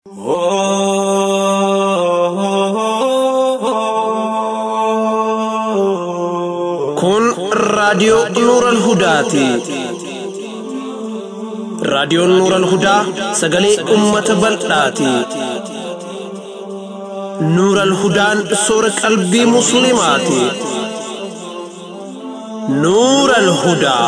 Kun raadiyoo Nuural Hudaati. Raadiyoon Nuural Hudaa sagalee uummata bal'aati. Nuural Hudaan soora qalbii Musliimaati. Nuural Hudaa.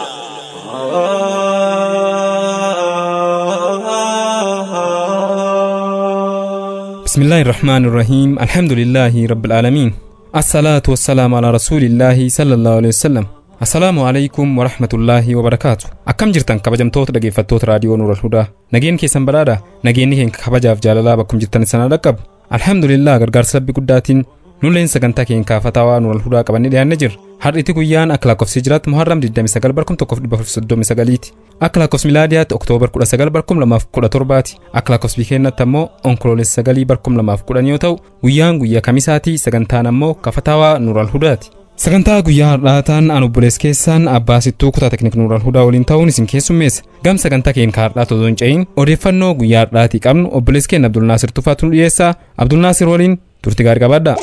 بسم الله الرحمن الرحيم الحمد لله رب العالمين الصلاة والسلام على رسول الله صلى الله عليه وسلم السلام عليكم ورحمة الله وبركاته أكم جرتن كبجمتوت dhaggeeffattoota raadiyoo Nuural Hudaa nageen keessan badhaadha nageenni keenya kabajaaf jaalalaa bakkum jirtan sana dhaqqabu alhamdulillah gargaarsa rabbi guddaatiin nulleen sagantaa keenya kaafatawaa Nuural Hudaa qabannee dhiyaannee jirra har'iti guyyaan akka lakkoofsi jiraatti muharram 29 barkum 1939 ti akka lakkoofsi milaadiyaatti oktoobar 19 barkum 2017 ti akka lakkoofsi bikeennatti ammoo onkoloolessa 9 barkum 2010 yoo ta'u guyyaan guyyaa kamisaati sagantaan ammoo kafatawaa Nuural Hudaati. sagantaa guyyaa har'aataan an obbolees keessaan abbaa sittuu kutaa teknik nuural hudaa waliin ta'uun isin keessummeessa gam sagantaa keenya har'aa osoo hin ce'in odeeffannoo guyyaa har'aatii qabnu obbolees keenya abdulnaasir tufaatu nu dhiyeessaa abdulnaasir waliin turti gaarii qabaadha.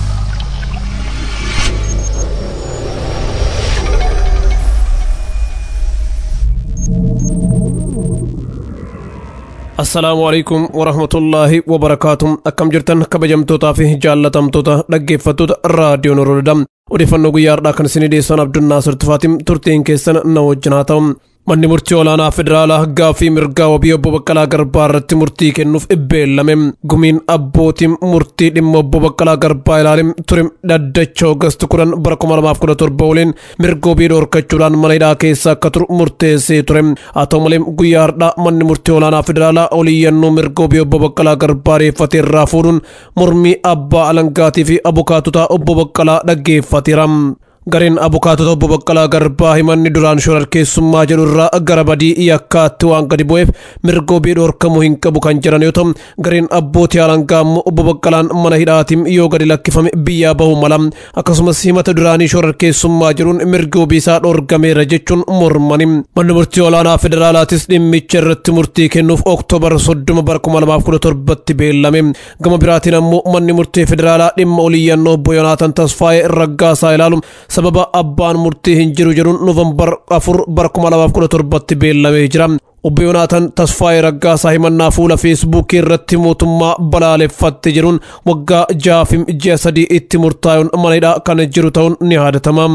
assalaamu alaikum warahmatullaahi wabarakaatu akkam jirtan kabajamtootaa fi jaallatamtoota dhaggeeffattoota raadiyoon oroodha odeeffannoo guyyaa har'aa kan isinii dhiyeessan abdunnaasir tufaatiin turtiin keessan na wajjin haa ta'u manni murtii olaanaa federaalaa gaaffii mirgaa wabii obbo Baqqalaa Garbaa irratti murtii kennuuf beellame gumiin abbootiin murtii dhimma obbo Baqqalaa Garbaa ilaalim ture dhaddacha Oogast kudhan bara kuma lamaaf kudha torba waliin mirga wabii dhoorkachuudhaan mana hidhaa keessa akka turu murteessee ture haa ta'u malee guyyaa har'aa manni murtii olaanaa federaalaa oliyyannoo mirga wabii obbo Baqqalaa Garbaa reeffatee irraa fuudhuun mormii abbaa alangaatii fi abukaatotaa obbo Baqqalaa dhaggeeffateera. gareen abukaatota obbo Baqqalaa Garbaa himanni duraan shororkeessummaa jedhu irraa gara badii yakkaatti waan gadi bu'eef mirga wabii dhoorkamuu hin qabu kan jedhan yoo ta'u gareen abbootii alangaa immoo obbo Baqqalaan mana hidhaatiin yoo gadi lakkifame biyyaa bahuu mala akkasumas himata duraanii shororkeessummaa jedhuun mirga wabii isaa dhoorgameera jechuun mormani manni murtii olaanaa federaalaatis dhimmicha irratti murtii kennuuf oktoobar soddoma bara kuma lamaaf kudha torbatti beellame gama biraatiin ammoo manni murtii federaalaa dhimma oliyyannoo obbo Yoonaataan Tasfaayee raggaasaa ilaalu sababa abbaan murtii hin jiru jedhuun noovembar afur bara kuma lamaaf kudha torbatti beellamee jira. Obbo Yoonaataan Tasfaayee Raggaasaa himannaa fuula feesbuukii irratti mootummaa balaaleffatte jedhuun waggaa jaafim ji'a sadii itti murtaa'uun mana hidhaa kan jiru ta'uun ni yaadatama.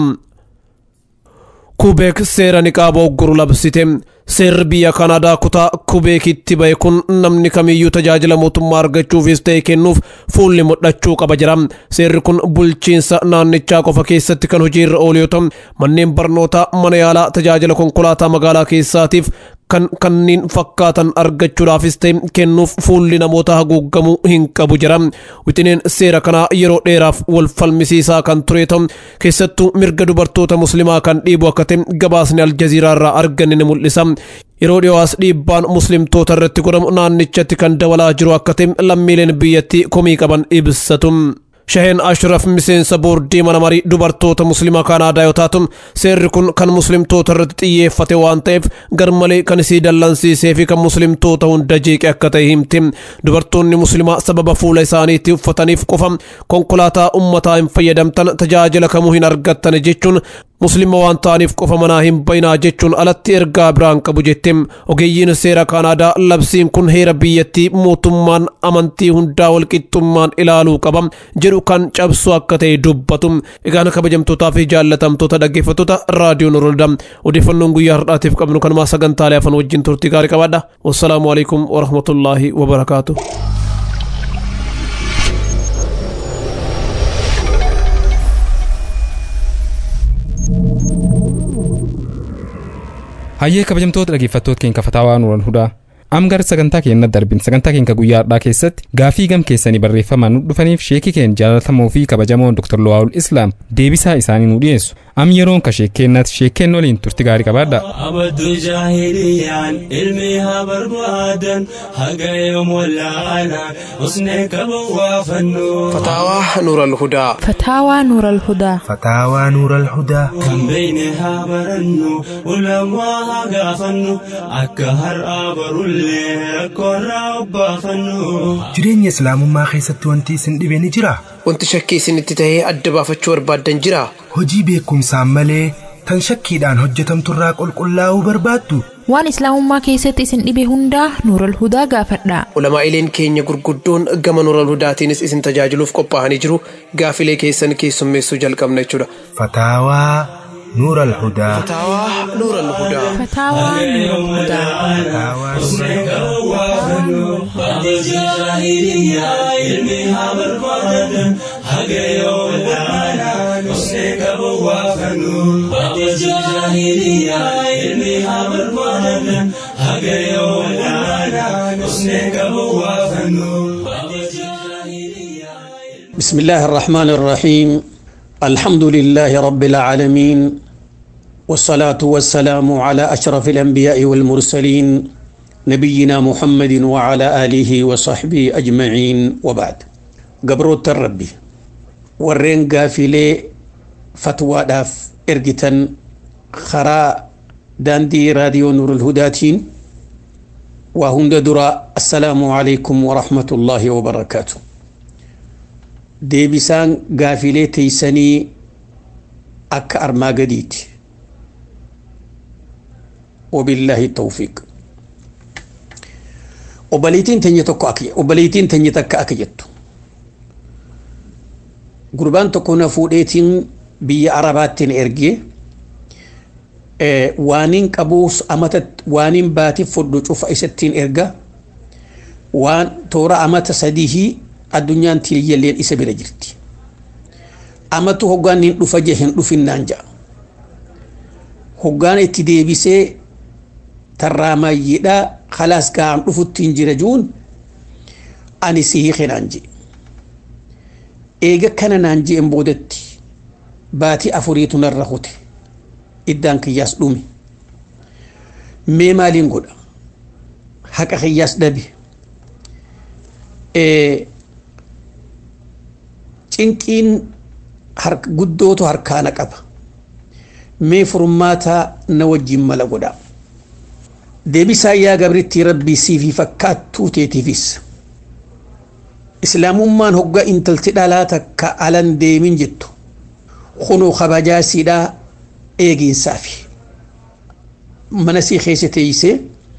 Kubeek seera niqaaba ogguru labsite. Seerri biyya Kanaadaa kutaa Kubeekitti ba'e kun namni kamiyyuu tajaajila mootummaa argachuufis ta'e kennuuf fuulli mul'achuu qaba jira. Seerri kun bulchiinsa naannichaa qofa keessatti kan hojiirra oolu yoo ta'u manneen barnootaa mana yaalaa tajaajila konkolaataa magaalaa keessaatiif kan kanneen fakkaatan argachuudhaafis ta'e kennuuf fuulli namoota haguugamuu hin qabu jira. Wixineen seera kanaa yeroo dheeraaf wal falmisiisaa kan ture ta'u keessattuu mirga dubartoota muslimaa kan dhiibu akka ta'e gabaasni aljaziiraa irraa arganne ni mul'isa. Yeroo dhiyoos dhiibbaan muslimtoota irratti godhamu naannichatti kan dabalaa jiru akka ta'e lammiileen biyyattii komii qaban ibsatu. Shaheen Ashraf miseensa boordii mana marii dubartoota muslimaa Kanaadaa yoo taatu seerri kun kan muslimtoota irratti xiyyeeffate waan ta'eef garmalee kan isii dallansiisee fi kan muslimtoota hunda jeeqe akka ta'e himti. Dubartoonni muslimaa sababa fuula isaaniitti uffataniif qofa konkolaataa ummataa hin fayyadamtan tajaajila kamuu hin argattan jechuun muslima waan ta'aniif qofa manaa hin bayinaa jechuun alatti ergaa biraan qabu jette ogeeyyiin seera kaanaadaa labsiin kun heera biyyattii mootummaan amantii hundaa walqixxummaan ilaaluu qaba jedhu kan cabsu akka ta'e dubbatu egaan kabajamtootaa fi jaallatamtoota dhaggeeffattoota raadiyoon oroolda odeeffannoon guyyaa har'aatiif qabnu kanumaa sagantaalee afan wajjin turtii gaarii qabaadha wassalaamu alaikum warahmatullaahi wabarakaatu. hayyee kabajamtoota dhaggeeffattoota keenya kafataawaa nuural hudaa am gara sagantaa keenya darbin sagantaa keenya guyyaa har'aa keessatti gaafii gam keessanii barreeffamaan nu dhufaniif sheekii keenya jaalatamoo fi kabajamoo dr lo'aawul islaam deebisaa isaanii nu dhiyeessu am yeroon ka sheekkennaati sheekkeen waliin turti gaarii qabaadha abaddu jaahiliyaan ilmi haa barbaadan haga yoom wallaalaan usnee qaban waa fannu فتاوى نور الهدى فتاوى نور الهدى فتاوى نور الهدى kan beeyne haa barannu ulamaa haa gaafannu akka har'aa barullee rakkoorraa obbaafannu jireenya islaamummaa keessatti wanti isin dhibe ni jira wanti shakkii isinitti tahee adda baafachuu barbaaddan jira hojii beekumsaan malee tan shakkiidhaan hojjetamturraa qulqullaa'uu barbaaddu waan islaamummaa keessatti isin dhibe hundaa nuural hudaa gaafadhaa ulamaa'ileen keenya gurguddoon gama nuural hudaatiinis isin tajaajiluuf qophaa'anii jiru gaafilee keessan keessummeessuu jalqabna jechuudha fataawaa nuur alhudaa fataawaa nuural hudaa فتاوى نور الهدى fataawaa nuur بسم الله الرحمن الرحيم الحمد لله رب العالمين والصلاة والسلام على أشرف الأنبياء والمرسلين نبينا محمد وعلى آله وصحبه أجمعين وبعد قبروت الربي ورين قافلي فتوى داف إرجتن خرا داندي راديو نور الهداتين وهند درا السلام عليكم ورحمة الله وبركاته deebisaan gaafilee teeysanii akka armaa gadiiti wabillaahi tawfiiq obboleettiin teenya tokko akka obboleettiin teenya takka akka jettu gurbaan tokko na fuudheetiin biyya arabaattiin ergee waaniin qabuus amata waaniin baatiif fudhu cufa isattiin erga waan toora amata sadihii addunyaan tiliyyalleen isa bira jirti amatu hoggaan hin dhufa je hin dhufinnaan ja'a hoggaan itti deebisee tarraamayyidha khalaas ga'an dhufuttiin jira juun ani si hiikenaan je eega kana naan je'en boodatti baatii afuriitu narra hute iddaan kiyyaas dhume mee maaliin godha haqa kiyyaas dhabe cinqiin guddootu harkaana qaba mee furmaata na wajjin mala godha deebisaa yaa gabrittii rabbii siifi fakkaattuu teetiifis islaamummaan hogga intalti dhalaa takka alan deemin jettu kunuu kabajaasiidhaa eegiinsaafi mana sii keessa teeysee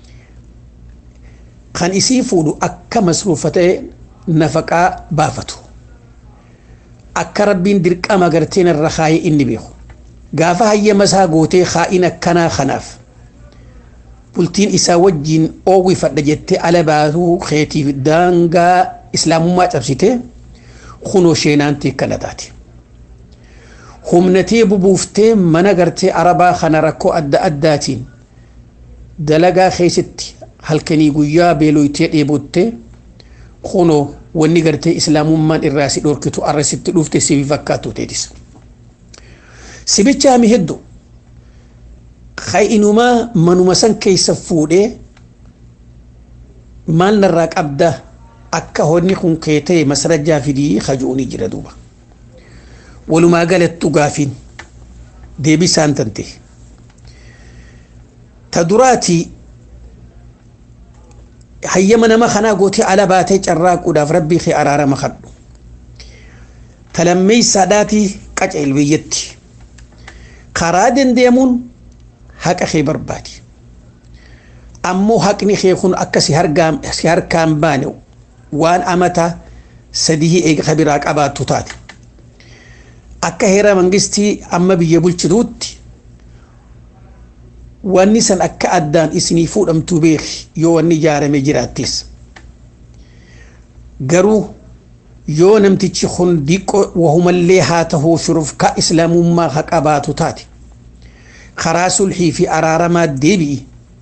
kan isii fuudhu akka masruufa ta'e nafaqaa baafatu akka rabbiin dirqama garteen irra kaayee inni beeku gaafa hayyama isaa gootee kaa'in akkanaa kanaaf bultiin isaa wajjiin oowwifadha jettee ala baatuu keetiif daangaa islaamummaa cabsitee kunoo sheenaantii akkana taate. Humnatee bubuuftee mana gartee arabaa kana rakkoo adda addaatiin dalagaa keessatti halkanii guyyaa beeloytee dheebottee kunoo wanni gartee islaamummaan irraa si dhorkitu arra sitti dhufte sibi fakkaatu teetis. Sibicha hami hedduu inumaa manuma san keessa fuudhee maal narraa qabda akka honni kun kee ta'e masarajaa fidii kaju'uni jira duuba. Walumaa galattu gaafiin deebisaan tante. Ta duraatii hayyama nama kanaa gootee ala baatee carraaquudhaaf rabbii kee araarama kadhu talammeeysaadhaatii qaca ilbiyyatti karaa dandeemuun haqa kee barbaadi ammoo haqni kee kun akka si harkaan baane waan amata sadii eega kabiraa qabaattu taate akka heera mangistii amma biyya bulchituutti wanni san akka addaan isinii fuudhamtuu beeki yoo wanni ijaarame jiraattis garuu yoo namtichi kun diqqoo wahumallee haa tahuu shurufkaa islaamummaa haa qabaatu taate karaa sulhii fi araaramaa deebi'i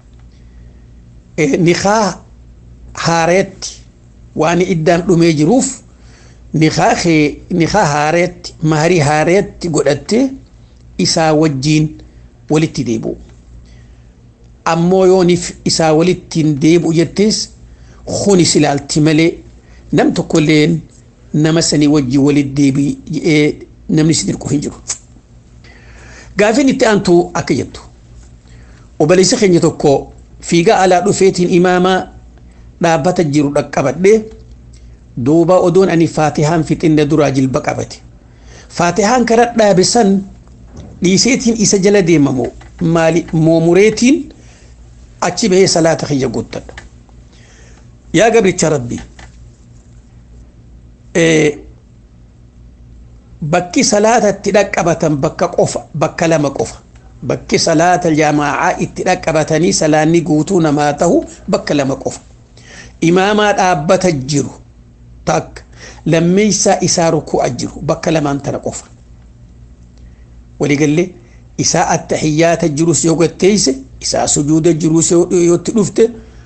nikaa haareetti waan iddaan dhumee jiruuf nikaa haareetti maarii haareetti godhattee isaa wajjiin walitti deebi'u ammoo yooniif isaa walittiin deebi'u jettees kunis ilaalti malee nam tokkolleen nama sanii wajjin walitti deebi'ee namni si dirqu hin jiru. Gaafiin itti aantu akka jettu obboleessa keenya tokko fiigaa alaa dhufeetiin imaamaa dhaabbata jiru dhaqqabadhee duuba odoon ani faatihaan fixinne duraa jilba qabate. Faatihaan kara dhaabe san dhiiseetiin isa jala deemamu maali moomureetiin achi bahee salaata kiyya guuttadha. Yaa gabricha rabbii bakki salaata itti dhaqqabatan bakka qofa bakka lama qofa bakki salaata jamaa'aa itti dhaqqabatanii salaanni guutuu namaa tahu bakka lama qofa imaamaa dhaabbata jiru takka lammeessaa isaa ruku'a jiru bakka lamaan tana qofa waliigallee isaa attahiyyaata jirus yoo gatteeyse isaa sujuuda jirus yootti dhufte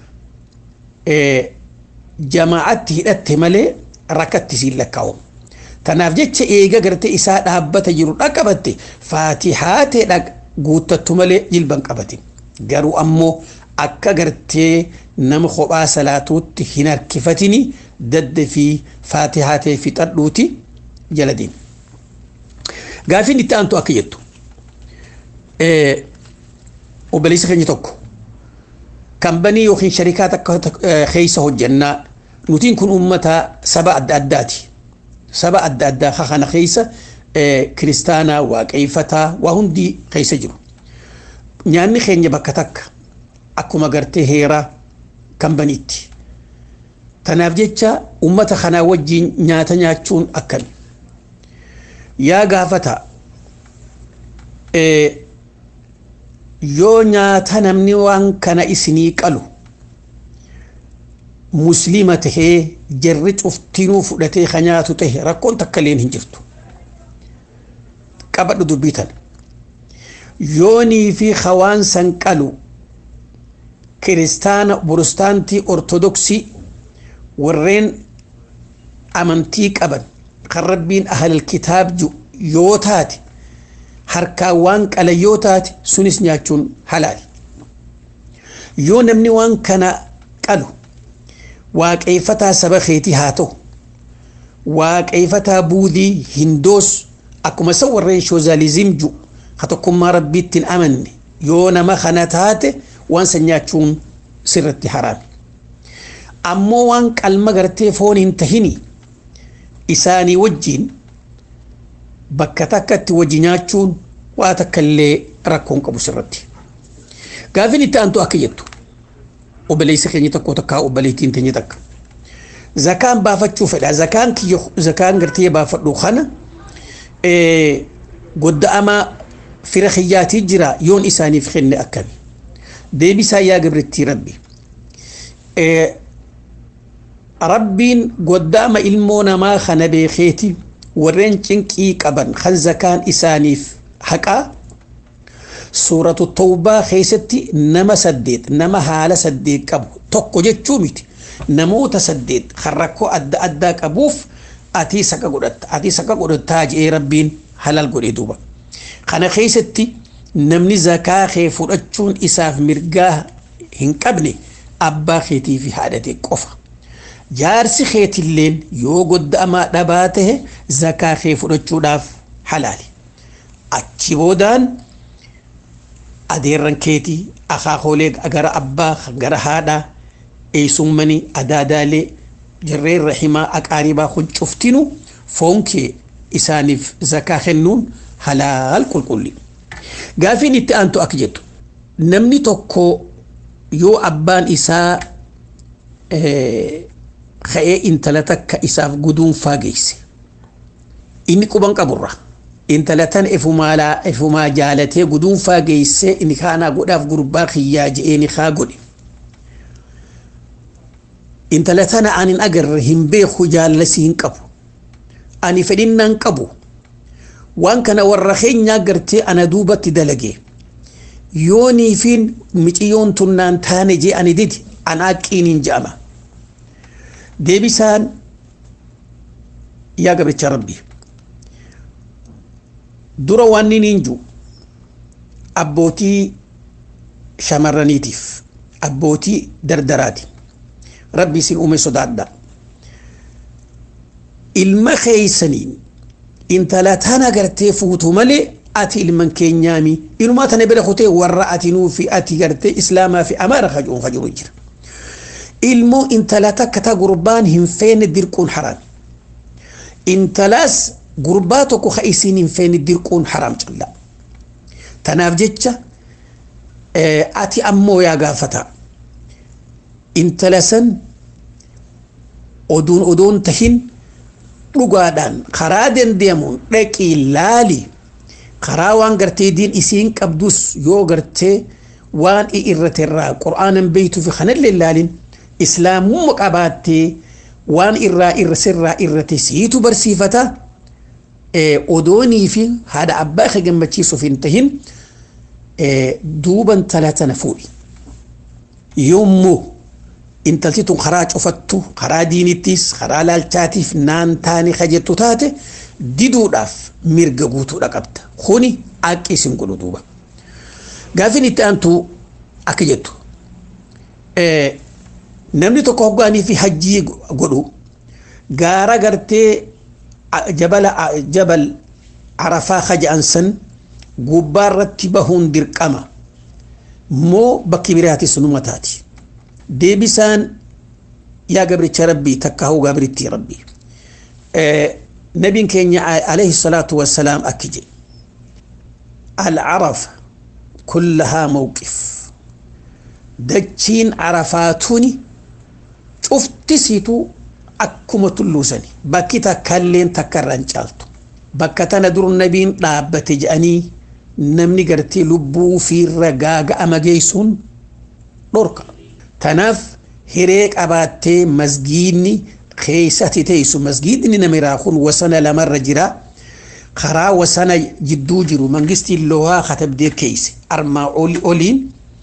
jamaa'atti hidhatte malee rakkatti siin lakkaa'u. Tanaaf jecha eega gartee isaa dhaabbata jiru dhaqqabatte faatihaatee guuttattu malee jilban qabatin. Garuu ammoo akka gartee nama kophaa salaatuutti hin harkifatini dadda fi faatihaatee fixadhuuti jala deema. Gaafiin itti aantu akka jettu obboleessa keenya tokko kambanii yookiin sharikaa takka keessa hojjannaa nutiin kun uummata saba adda addaati. Saba adda addaa kana keessa kiristaanaa waaqeeffataa waa hundi keessa jiru. Nyaanni keenya bakka takka akkuma gartee heeraa kambaniitti. Tanaaf jecha uummata kanaa wajjin nyaata nyaachuun akkami. Yaa gaafata yoo nyaata namni waan kana isinii qalu muslima tahee jarri cuftinuu fudhatee ka nyaatu tahe rakkoon takka illeen hin jirtu. Qabadhu dubbii tana. Yoonii fi hawaan san qalu kiristaana borostaantii ortodoksii warreen amantii qaban kan rabbiin ahlal kitaab yoo taate harkaan waan qala yoo taate sunis nyaachuun halaali. Yoo namni waan kana qalu waaqeeffataa saba keetii haa ta'u waaqeeffataa buudii hindoos akkuma isa warreen shoozaalizim ju ka tokkummaa rabbiitti hin amanne yoo nama kana taate waan san nyaachuun sirratti haraami. Ammoo waan qalma gartee foon hin tahini isaanii wajjiin bakka takkatti wajji nyaachuun waa takka illee rakkoon qabu sirratti. Gaafiin itti aantu akka jettu obboleessa keenya tokko takkaa obboleettiin teenya takka. Zakaan baafachuu fedha. Zakaan kiyya zakaan gartee baafadhu kana godda'amaa fira kiyyaatii jira yoon isaaniif kenne akkami. Deebisaa yaa gabrittii rabbi. Rabbiin godda'ama ilmoo namaa kana beekeeti warreen cinqii qaban kan zakaan isaaniif haqaa suuratu tawbaa keessatti nama saddeet nama haala saddeet qabu tokko jechuu miti namoota saddeet kan rakkoo adda addaa qabuuf ati saqa godhatta ati saqa godhattaa jedhee rabbiin halal godhee duuba kana keessatti namni zakaa kee fudhachuun isaaf mirgaa hin qabne abbaa keetii fi haadha kee qofa. jaarsi keetilleen yoo godda'amaa dhabaa tahe zakaa kee fudhachuudhaaf halaali achi boodaan adeerran keetii akaakoolee gara abbaa gara haadhaa eessummanii adaadaalee jarreen rahimaa aqaaribaa kun cuftinu foon kee isaaniif zakaa kennuun halaal qulqulli gaafiin itti aantu akka jettu namni tokko yoo abbaan isaa ka'ee intala takka isaaf guduunfaa geesse inni quban qaburra intala tan efumaa jaalatee guduunfaa geesse inni kaanaa godhaaf gurbaa kiyyaa je'ee ni kaa godhe intala tana anin agarre hin beeku jaallasii hin qabu ani fedhinnaan qabu waan kana warra keenyaa gartee ana duubatti dalage yoonii fi miciyyoon tunnaan taane jee ani didi anaa qiiniin je'ama deebisaan yaa gabricha rabbi dura waan niin ju abbootii shamarraniitiif abbootii dardaraati rabbi isin uume sodaadha ilma keeysaniin intala tana gartee fuutu malee ati ilman keenyaami inumaa tana bira kutee warra atinuu fi ati gartee islaamaa fi amaara kajuun kajiru jira ilmoo intala takka ta gurbaan hin feene dirquun haraam intalaas gurbaa tokko ka isiin hin feene dirquun haraam calla tanaaf jecha ati ammoo yaa gaafata intala san oduun odoon tahin dhugaadhaan karaa dandeemuun dhaqii laali karaa waan gartee diin isiin qabdus yoo gartee waan i irrate irraa qur'aanan beeytuu fi kanallee laalin islaamumma qabaattee waan irraa irra sirraa irrate siitu barsiifata odoonii fi haadha abbaa ka gammachiisuuf hin tahin duuban tala tana fuudhi yommuu intalti tun karaa cufattu karaa diinittis karaa laalchaatiif naan taane ka jettu taate diduudhaaf mirga guutuudha qabda kuni haqqi isin godhu duuba gaafin itti aantu akka jettu namni tokko hoggaanii fi hajjii godhu gaara gartee jabala jabal arafaa kaja'an san gubbaa irratti bahuun dirqama moo bakki biraatis numa taati deebisaan yaa gabricha rabbii takka hau gabritti rabbii nabiin keenya alayhi salaatu wassalaam akki jedhe العرف كلها موقف دجين عرفاتوني شفت سيتو أكما تلوسني بكتا كلين تكرن جالتو بكتا ندر النبين لابت جاني نمني قرتي لبو في الرقاق أما جيسون دوركا تناف هريك أباتي مسجيني خيساتي تيسو مسجيني نمراخون وسنة لمر جرا karaa wasana jidduu jiru mangistiin lohaa katabdee keeyse armaa oliin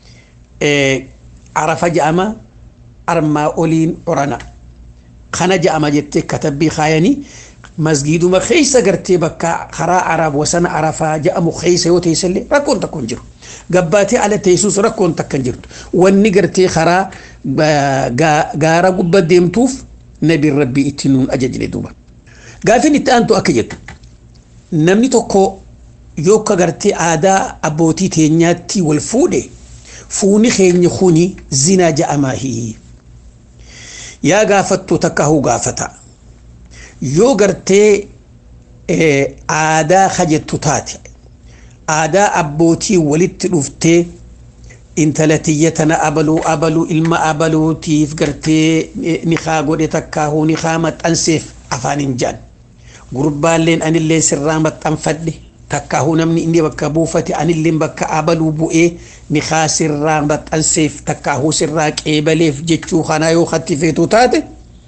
arafa ja'ama armaa oliin orana kana ja'ama jettee katabbii kaayanii masgiiduma keeysa gartee bakka karaa arab wasana arafaa ja'amu keeysa yoo teessallee rakkoon takka hin jiru gabbaatee ala teessus rakkoon takka hin jirtu wanni gartee karaa gaara gubba deemtuuf nabiin rabbii itti nuun ajajne duuba gaafin itti aantu akka jettu namni tokko yoo ka gartee aadaa abbootii teenyaatti wal fuudhe fuuni keenya kuni zinaa ja'amaahi yaa gaafattu takka huu gaafata yoo gartee aadaa kajettu taate aadaa abbootii walitti dhuftee intala tiyya tana abaluu abaluu ilma abaluutiif gartee nikaa godhe takkaa huu nikaa maxxanseef afaan hin jaan gurbaalleen anillee sirraa maxxanfadhe takkaahu namni inni bakka buufate anilleen bakka abaluu bu'ee nikaa sirraa maxxanseef takkaahu sirraa qeebaleef jechuu kana yoo hatti feetu taate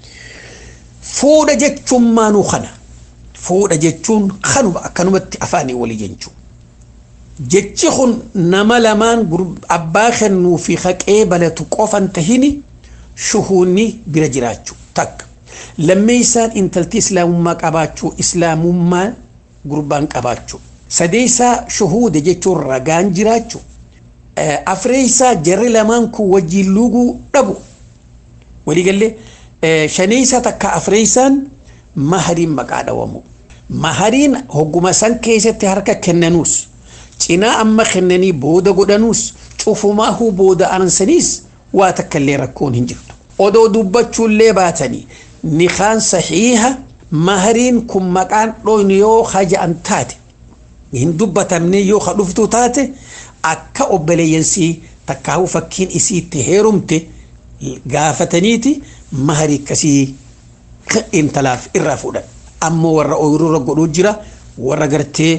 fuudha jechuun maanuu kana fuudha jechuun kanuma akkanumatti afaanii walii jechuu jechi kun nama lamaan abbaa kennuu fi haqee balatu qofan tahini shuhuunni bira jiraachuu takka lammeeysaan intalti islaamummaa qabaachuu islaamummaa gurbaan qabaachuu sadeeysaa shuhuuda jechuun ragaan jiraachuu afreeysaa jarri lamaan kun wajjiin luuguu dhabu waliigallee shaneeysaa takka afreeysaan mahariin maqaa dhawamu mahariin hogguma san keessatti harka kennanuus cinaa amma kennanii booda godhanuus cufumaahuu booda ansaniis waa takka illee rakkoon hin jirtu odoo dubbachuullee baatanii nikaan saxiiha mahariin kun maqaan dhoynu yoo haja'an taate hin dubbatamne yoo ka dhuftu taate akka obboleeyyansii takkaahuu fakkiin isiitti heerumte gaafataniiti maharii akkasii intalaaf irraa fuudhan ammoo warra ooyiruu godhuu jira warra gartee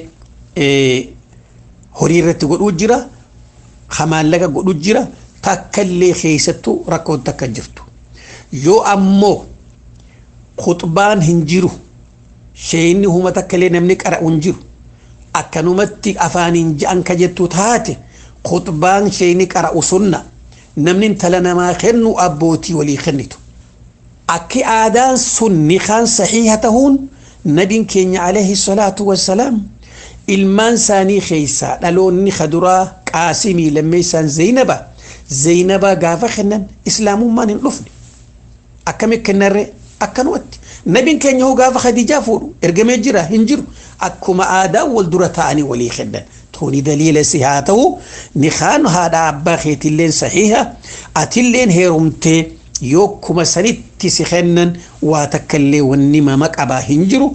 horii irratti godhuu jira hamaallaqa godhuu jira takkallee keessattuu rakkoon takka jirtu yoo ammoo khuxbaan hin jiru sheenni huma takkallee namni qara'u hin jiru akkanumatti afaaniin ja'an ka jettu taate khuxbaan sheenni qara'u sunna namni intala namaa kennu abbootii walii kennitu akki aadaan sun nikaan saxiiha tahuun nabiin keenya alayhi salaatu wassalaam ilmaan isaanii keessaa dhaloonni kaduraa qaasimii lammeessaan zeenaba zeenaba gaafa kennan islaamummaan hin dhufne akkami kennarre akkanumatti nabiin keenya hoo gaafa khadijaa fuudhu ergamee jira hin jiru akkuma aadaa wal dura ta'anii walii kennan tuni daliila si haa ta'u nikaan haadha abbaa keetilleen sahiha atilleen heerumtee yoo kuma sanitti si kennan waa takkallee wanni mama qabaa hin jiru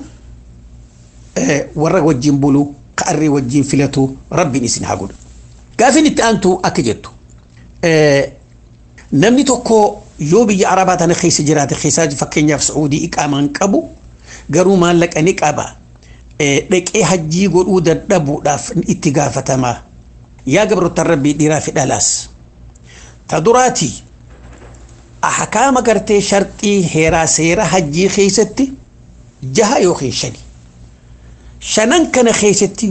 warra wajjin bulu ka'arree wajjin filatu rabbiin isin haa godhu. Gaafin itti aantu akka jettu namni tokko yoo biyya arabaa tana keessa jiraate keessaa fakkeenyaaf Sacuudii iqaamaan qabu garuu maallaqa ni qaba. dhaqee hajjii godhuu dadhabuudhaaf itti gaafatamaa yaa gabrootan rabbii dhiiraa fi dhalaas ta duraati ahkaama gartee sharxii heeraa seera hajjii keessatti jaha yookiin shani shanan kana keessatti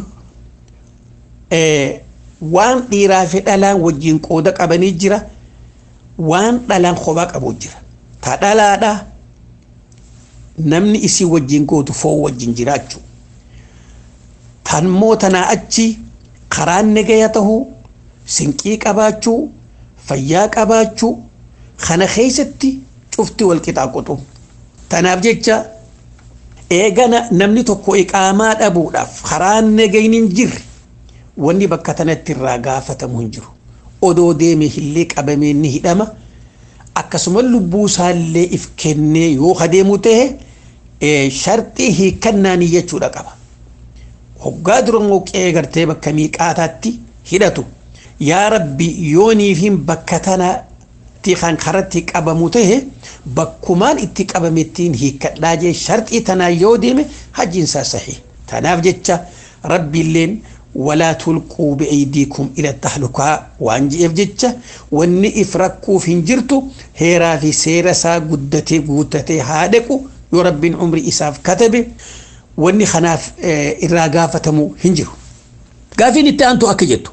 waan dhiiraa fi dhalaan wajjiin qooda qabanii jira waan dhalaan kophaa qabu jira ta dhalaadha namni isii wajjiin gootu foon wajjiin jiraachuu tanmoo tanaa achi karaan nagaya tahuu sinqii qabaachuu fayyaa qabaachuu kana keessatti cufti wal qixaa qotu tanaaf jecha eegana namni tokko iqaamaa dhabuudhaaf karaan nagayni hin jirre wanni bakka tanatti irraa gaafatamu hin jiru odoo deeme hillee qabamee ni hidhama akkasuma lubbuu isaallee if kennee yoo adeemu ta'e sharxii hiikkannaanii jechuudha qaba. hoggaa dura mooqee gartee bakka miiqaataatti hidhatu yaa rabbi yooniifin bakka tanatti kan karatti qabamu tahe bakkumaan itti qabamettiin hiikkadhaa jee sharxii tanaa yoo deeme hajjiinsaa sahii tanaaf jecha rabbiilleen walaa tulquu bi'aydiikum ila tahlukaa waan je'eef jecha wanni if rakkuuf hin jirtu heeraa fi seera isaa guddatee guuttatee haa dhaqu yoo rabbiin umrii isaaf katabe wanni kanaaf irraa gaafatamu hin jiru. Gaafiin itti aantu akka jettu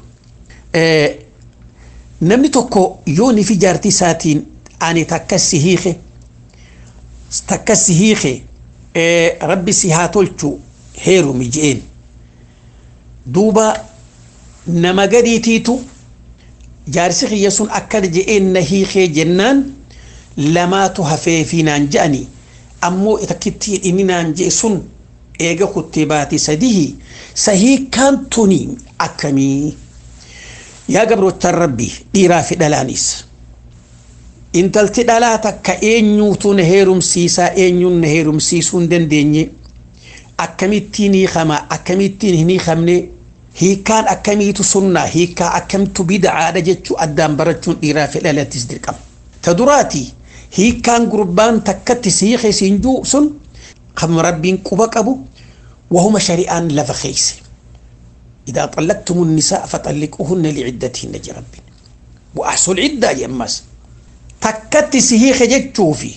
namni tokko yoo ni fi jaartii isaatiin ani takka si hiike takka si hiike rabbi si haa tolchu heerumi je'een duuba nama gadiitiitu jaarsi kiyya sun akkana je'een na hiikee jennaan lamaatu hafee fi naan je'anii ammoo takkittiin inni naan je'e sun eega kuttee baate sadihi sahiikaan tuni akkamii yaa gabrootaan rabbi dhiiraa fi dhalaanis intalti dhalaa takka eenyuutu na heerumsiisaa eenyuun na heerumsiisuu hin dandeenye akkamittiin hiikama akkamittiin hin hiikamne hiikaan akkamiitu sunnaa hiikaa akkamitu bida'aadha jechuu addaan barachuun dhiiraa fi dhalattis dirqama ta duraati hiikaan gurbaan takkatti sihiike siinjuu sun خم ربين قبا قبو وهما شريان لفخيس إذا طلقتم النساء فطلقوهن لعدتهن جرب وأحسوا العدة يمس تكت سهي خجت شوفي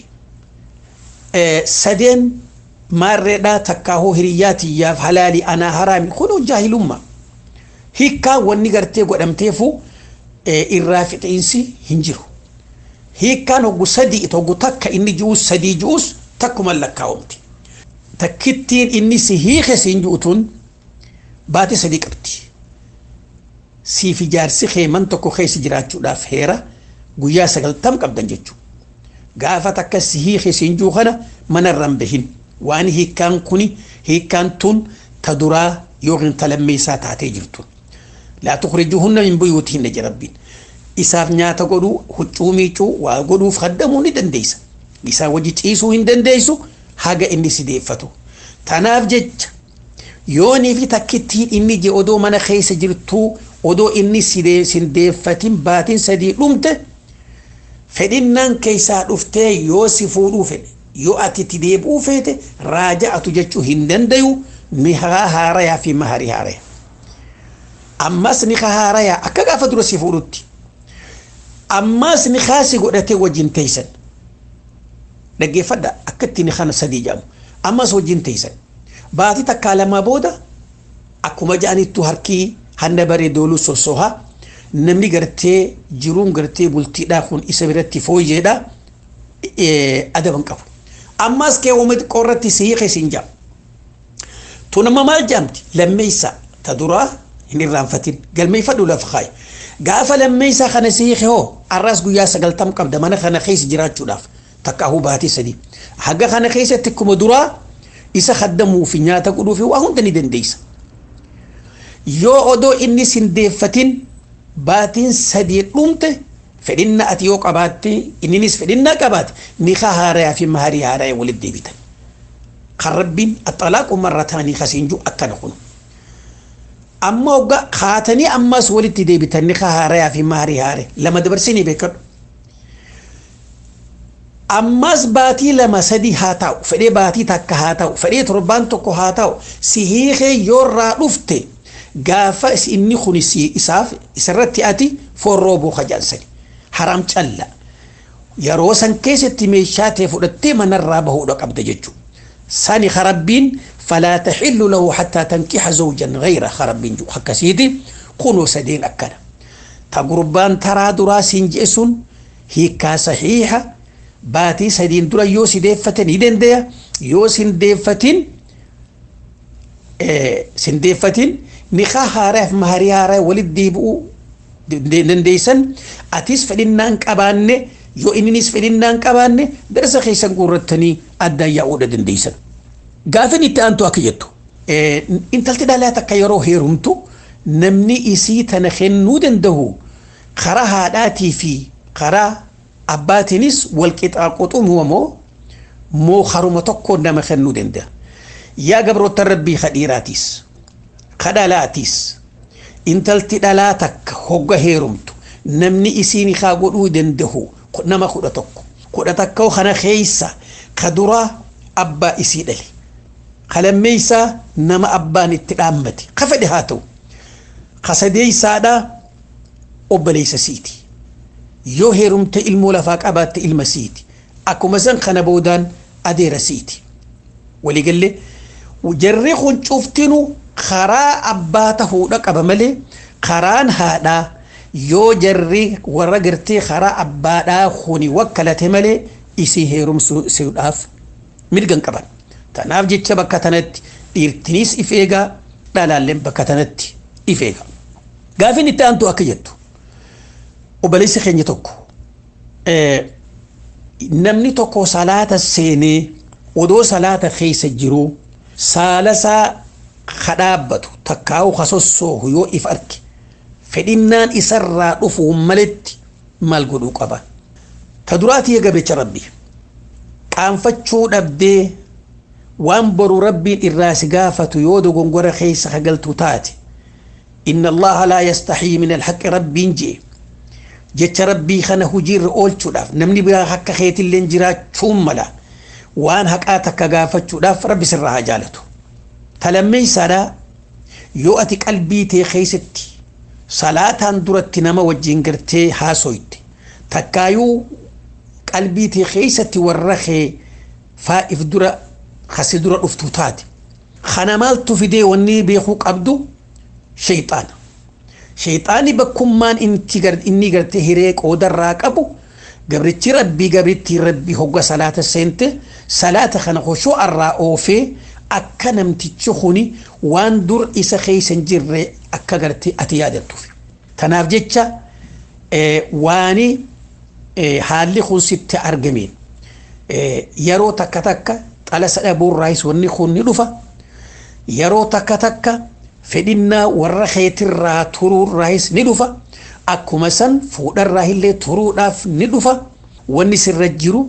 أه سدين ماردا تكاهو هرياتي يا حلالي أنا حرامي كنوا جاهل أمة هيكا ونقرتي قدمتيفو أه الرافق إنسي هنجرو هيكا نوغو سدي توغو تكا إني جوس سدي جوس تكما لكاومتي takkittiin inni si hiike siin ju'utuun baate sadii qabdi. Siif ijaarsi keeman tokko keessa jiraachuudhaaf heera guyyaa sagaltam qabdan jechuudha. Gaafa takka si hiike siin juu kana manarraan bahin waan hiikkaan kuni hiikkaan tun ta duraa yookiin ta lammeessaa taatee jirtu. Laa tukhrijuhunna min buyuutihinna jirabbiin. Isaaf nyaata godhuu, huccuu miicuu, waa godhuuf haddamuu ni dandeessa. Isaa wajji ciisuu hin dandeessu. haga inni si deeffatu. Tanaaf jecha yoonii fi takkittiin inni je odoo mana keessa jirtuu odoo inni sin deeffatin baatin sadii dhumte fedhinnaan keessaa dhuftee yoo si fuudhuu fedhe yoo ati itti deebi'uu feete raaja'atu jechuu hin dandayu ni haarayaa fi maharii haaraya. Ammas ni haarayaa akka gaafa dura si fuudhutti. Ammas ni kaasi godhatee wajjin teessan. dhaggeeffadha akkatti ni kana sadii jedhamu ammas wajjin teessan baatii takkaa lamaa booda akkuma ja'anittu harkii hanna baree dooluu sossohaa namni gartee jiruun gartee bultiidhaa kun isa biratti fooyyeedha adaban qabu ammas keewwama xiqqoo irratti si hiike siin jedhamu tunama maal jedhamti lammeessa ta duraa hin irraanfatin galmeeffadhu lafa kaayi gaafa lammeessaa kana si hiike hoo arraas guyyaa sagaltam qabda mana kana keessa jiraachuudhaaf takka ahuu baatii sadii haga kana keessatti akkuma duraa isa haddamuu fi nyaata godhuu fi waa hunda ni dandeessa yoo odoo inni sindeeffatin baatiin sadii dhumte fedhinna ati yoo qabaatte inninis fedhinnaa qabaate nikaa haarayaa fi maharii haarayaa walitti deebitan kan rabbiin axalaaqu marrataanii kasiin jiru akkana kun amma hogga kaatanii ammas walitti deebitan nikaa haarayaa fi maharii haare lama dabarsinii beekadhu ammas baatii lama sadii haa ta'u fedhee baatii takka haa ta'u fedhee torbaan tokko haa ta'u si hiikee yoo irraa dhufte gaafa inni kun isaaf isarratti ati forroo buuka jaansani haram calla yeroo san keessatti meeshaa ta'e fudhattee manarraa bahuudha qabda jechuudha. sani harabbiin falaa taxillu lahu xattaa tankixa zawjan gayra harabbiin jiru akkasiiti kunoo sadeen akkana ta gurbaan taraa duraa siin je'e sun hiikkaa saxiixa baatii sadiin dura yoo sideeffate ni dandeya yoo sindeeffatin sindeeffatin nikaa haaraaf maharii haaraa walit deebi'uu dandeeysan atis fedhinnaan qabaanne yoo inninis fedhinnaan qabaanne darsa keessan guurrattanii addaan yaa'uudha dandeeysan. Gaafin itti aantu akka jettu intalti dhalaa takka yeroo heerumtu namni isii tana kennuu danda'u karaa haadhaatii fi karaa abbaatiinis wal qixaaquxumu moo moo haruma tokko nama kennuu danda'a. Yaa gabroota rabbii kadhiiraatiis kadhalaatiis intalti dhalaa takka hogga heerumtu namni isiin haa godhuu danda'u nama kudha tokko kudha takka kana keessa ka duraa abbaa isii dhale ka lammeessaa nama abbaan itti dhaammate ka fedhe haa ta'u ka sadeessaadha obboleessa siiti yoo heerumte ilmoo lafaa qabaatte ilma siiti akkuma san kana boodaan adeera siiti waliigallee jarri kun cuftinu karaa abbaa tahuudha qaba malee karaan haadhaa yoo jarri warra gartee karaa abbaadhaa kuni wakkalate malee isii heerumsuudhaaf mirgan qaban. Tanaaf jecha bakka tanatti dhiirtinis if eegaa dhalaalleen bakka tanatti if eega. Gaafin itti aantu akka jettu obboleessi keenya tokko namni tokko salaata seenee odoo salaata keessa jiruu saalasaa kadhaabbatu takkaa'u kasossoohu yoo if arge fedhinnaan isarraa dhufu maletti maal godhuu qaba. Ta duraatii eegabecha rabbi qaanfachuu dhabdee waan boru rabbiin irraa si gaafatu yoo dogongora keessa hagaltu taate inna allaha laa yastaxii min alhaqi rabbiin jee jecha rabbii kana hujiirra oolchuudhaaf namni biraa akka keetillee jiraachuun mala waan haqaa takka gaafachuudhaaf rabbi sirraa haa jaalatu. Talammeessaadhaa yoo ati qalbii tee keessatti salaataan duratti nama wajjin gartee haasoyte takkaayuu qalbii tee keessatti warra kee faa'if dura kasi dura dhuftu taate kana maaltu fidee wanni beekuu qabdu shayxaana shayxaani bakkummaan inni gartee hiree qoodarraa qabu gabrichi rabbii gabrittii rabbii hogga salaata seente salaata kana hoshoo irraa oofee akka namtichi kuni waan dur isa keessa hin jirre akka gartee ati yaadattuuf. Tanaaf jecha waani haalli kun sitti argameen yeroo takka takka xala sadhabuurraayis wanni kun ni dhufa yeroo takka takka fedhinnaa warra keetirraa turuurraayis ni dhufa akkuma san fuudharraa illee turuudhaaf ni dhufa wanni sirra jiru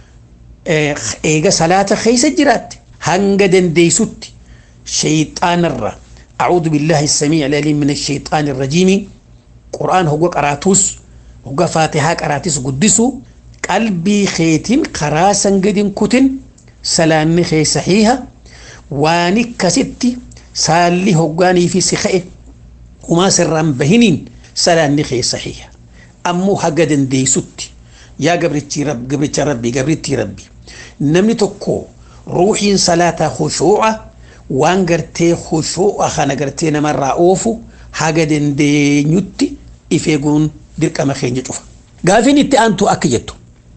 eega salaata keessa jiraatte hanga dandeeysutti shayxaanarra أعوذ بالله السميع العليم من الشيطان الرجيم قرآن هو قراتوس هو فاتحة قراتيس قدسو قلبي خيتين قراسا قدن كتن سلامي خي صحيحة واني كستي سالي هقاني في سخئ وما سران بهنين سلامي خي صحيحة أمو هقدن دي ستي يا قبرتي رب قبرتي ربي قبرتي ربي نمني تكو روحين صلاة خشوعة waan gartee khushuu'a kana gartee namarraa oofu haga dandeenyutti if eeguun dirqama keenya cufa. Gaafiin itti aantu akka jettu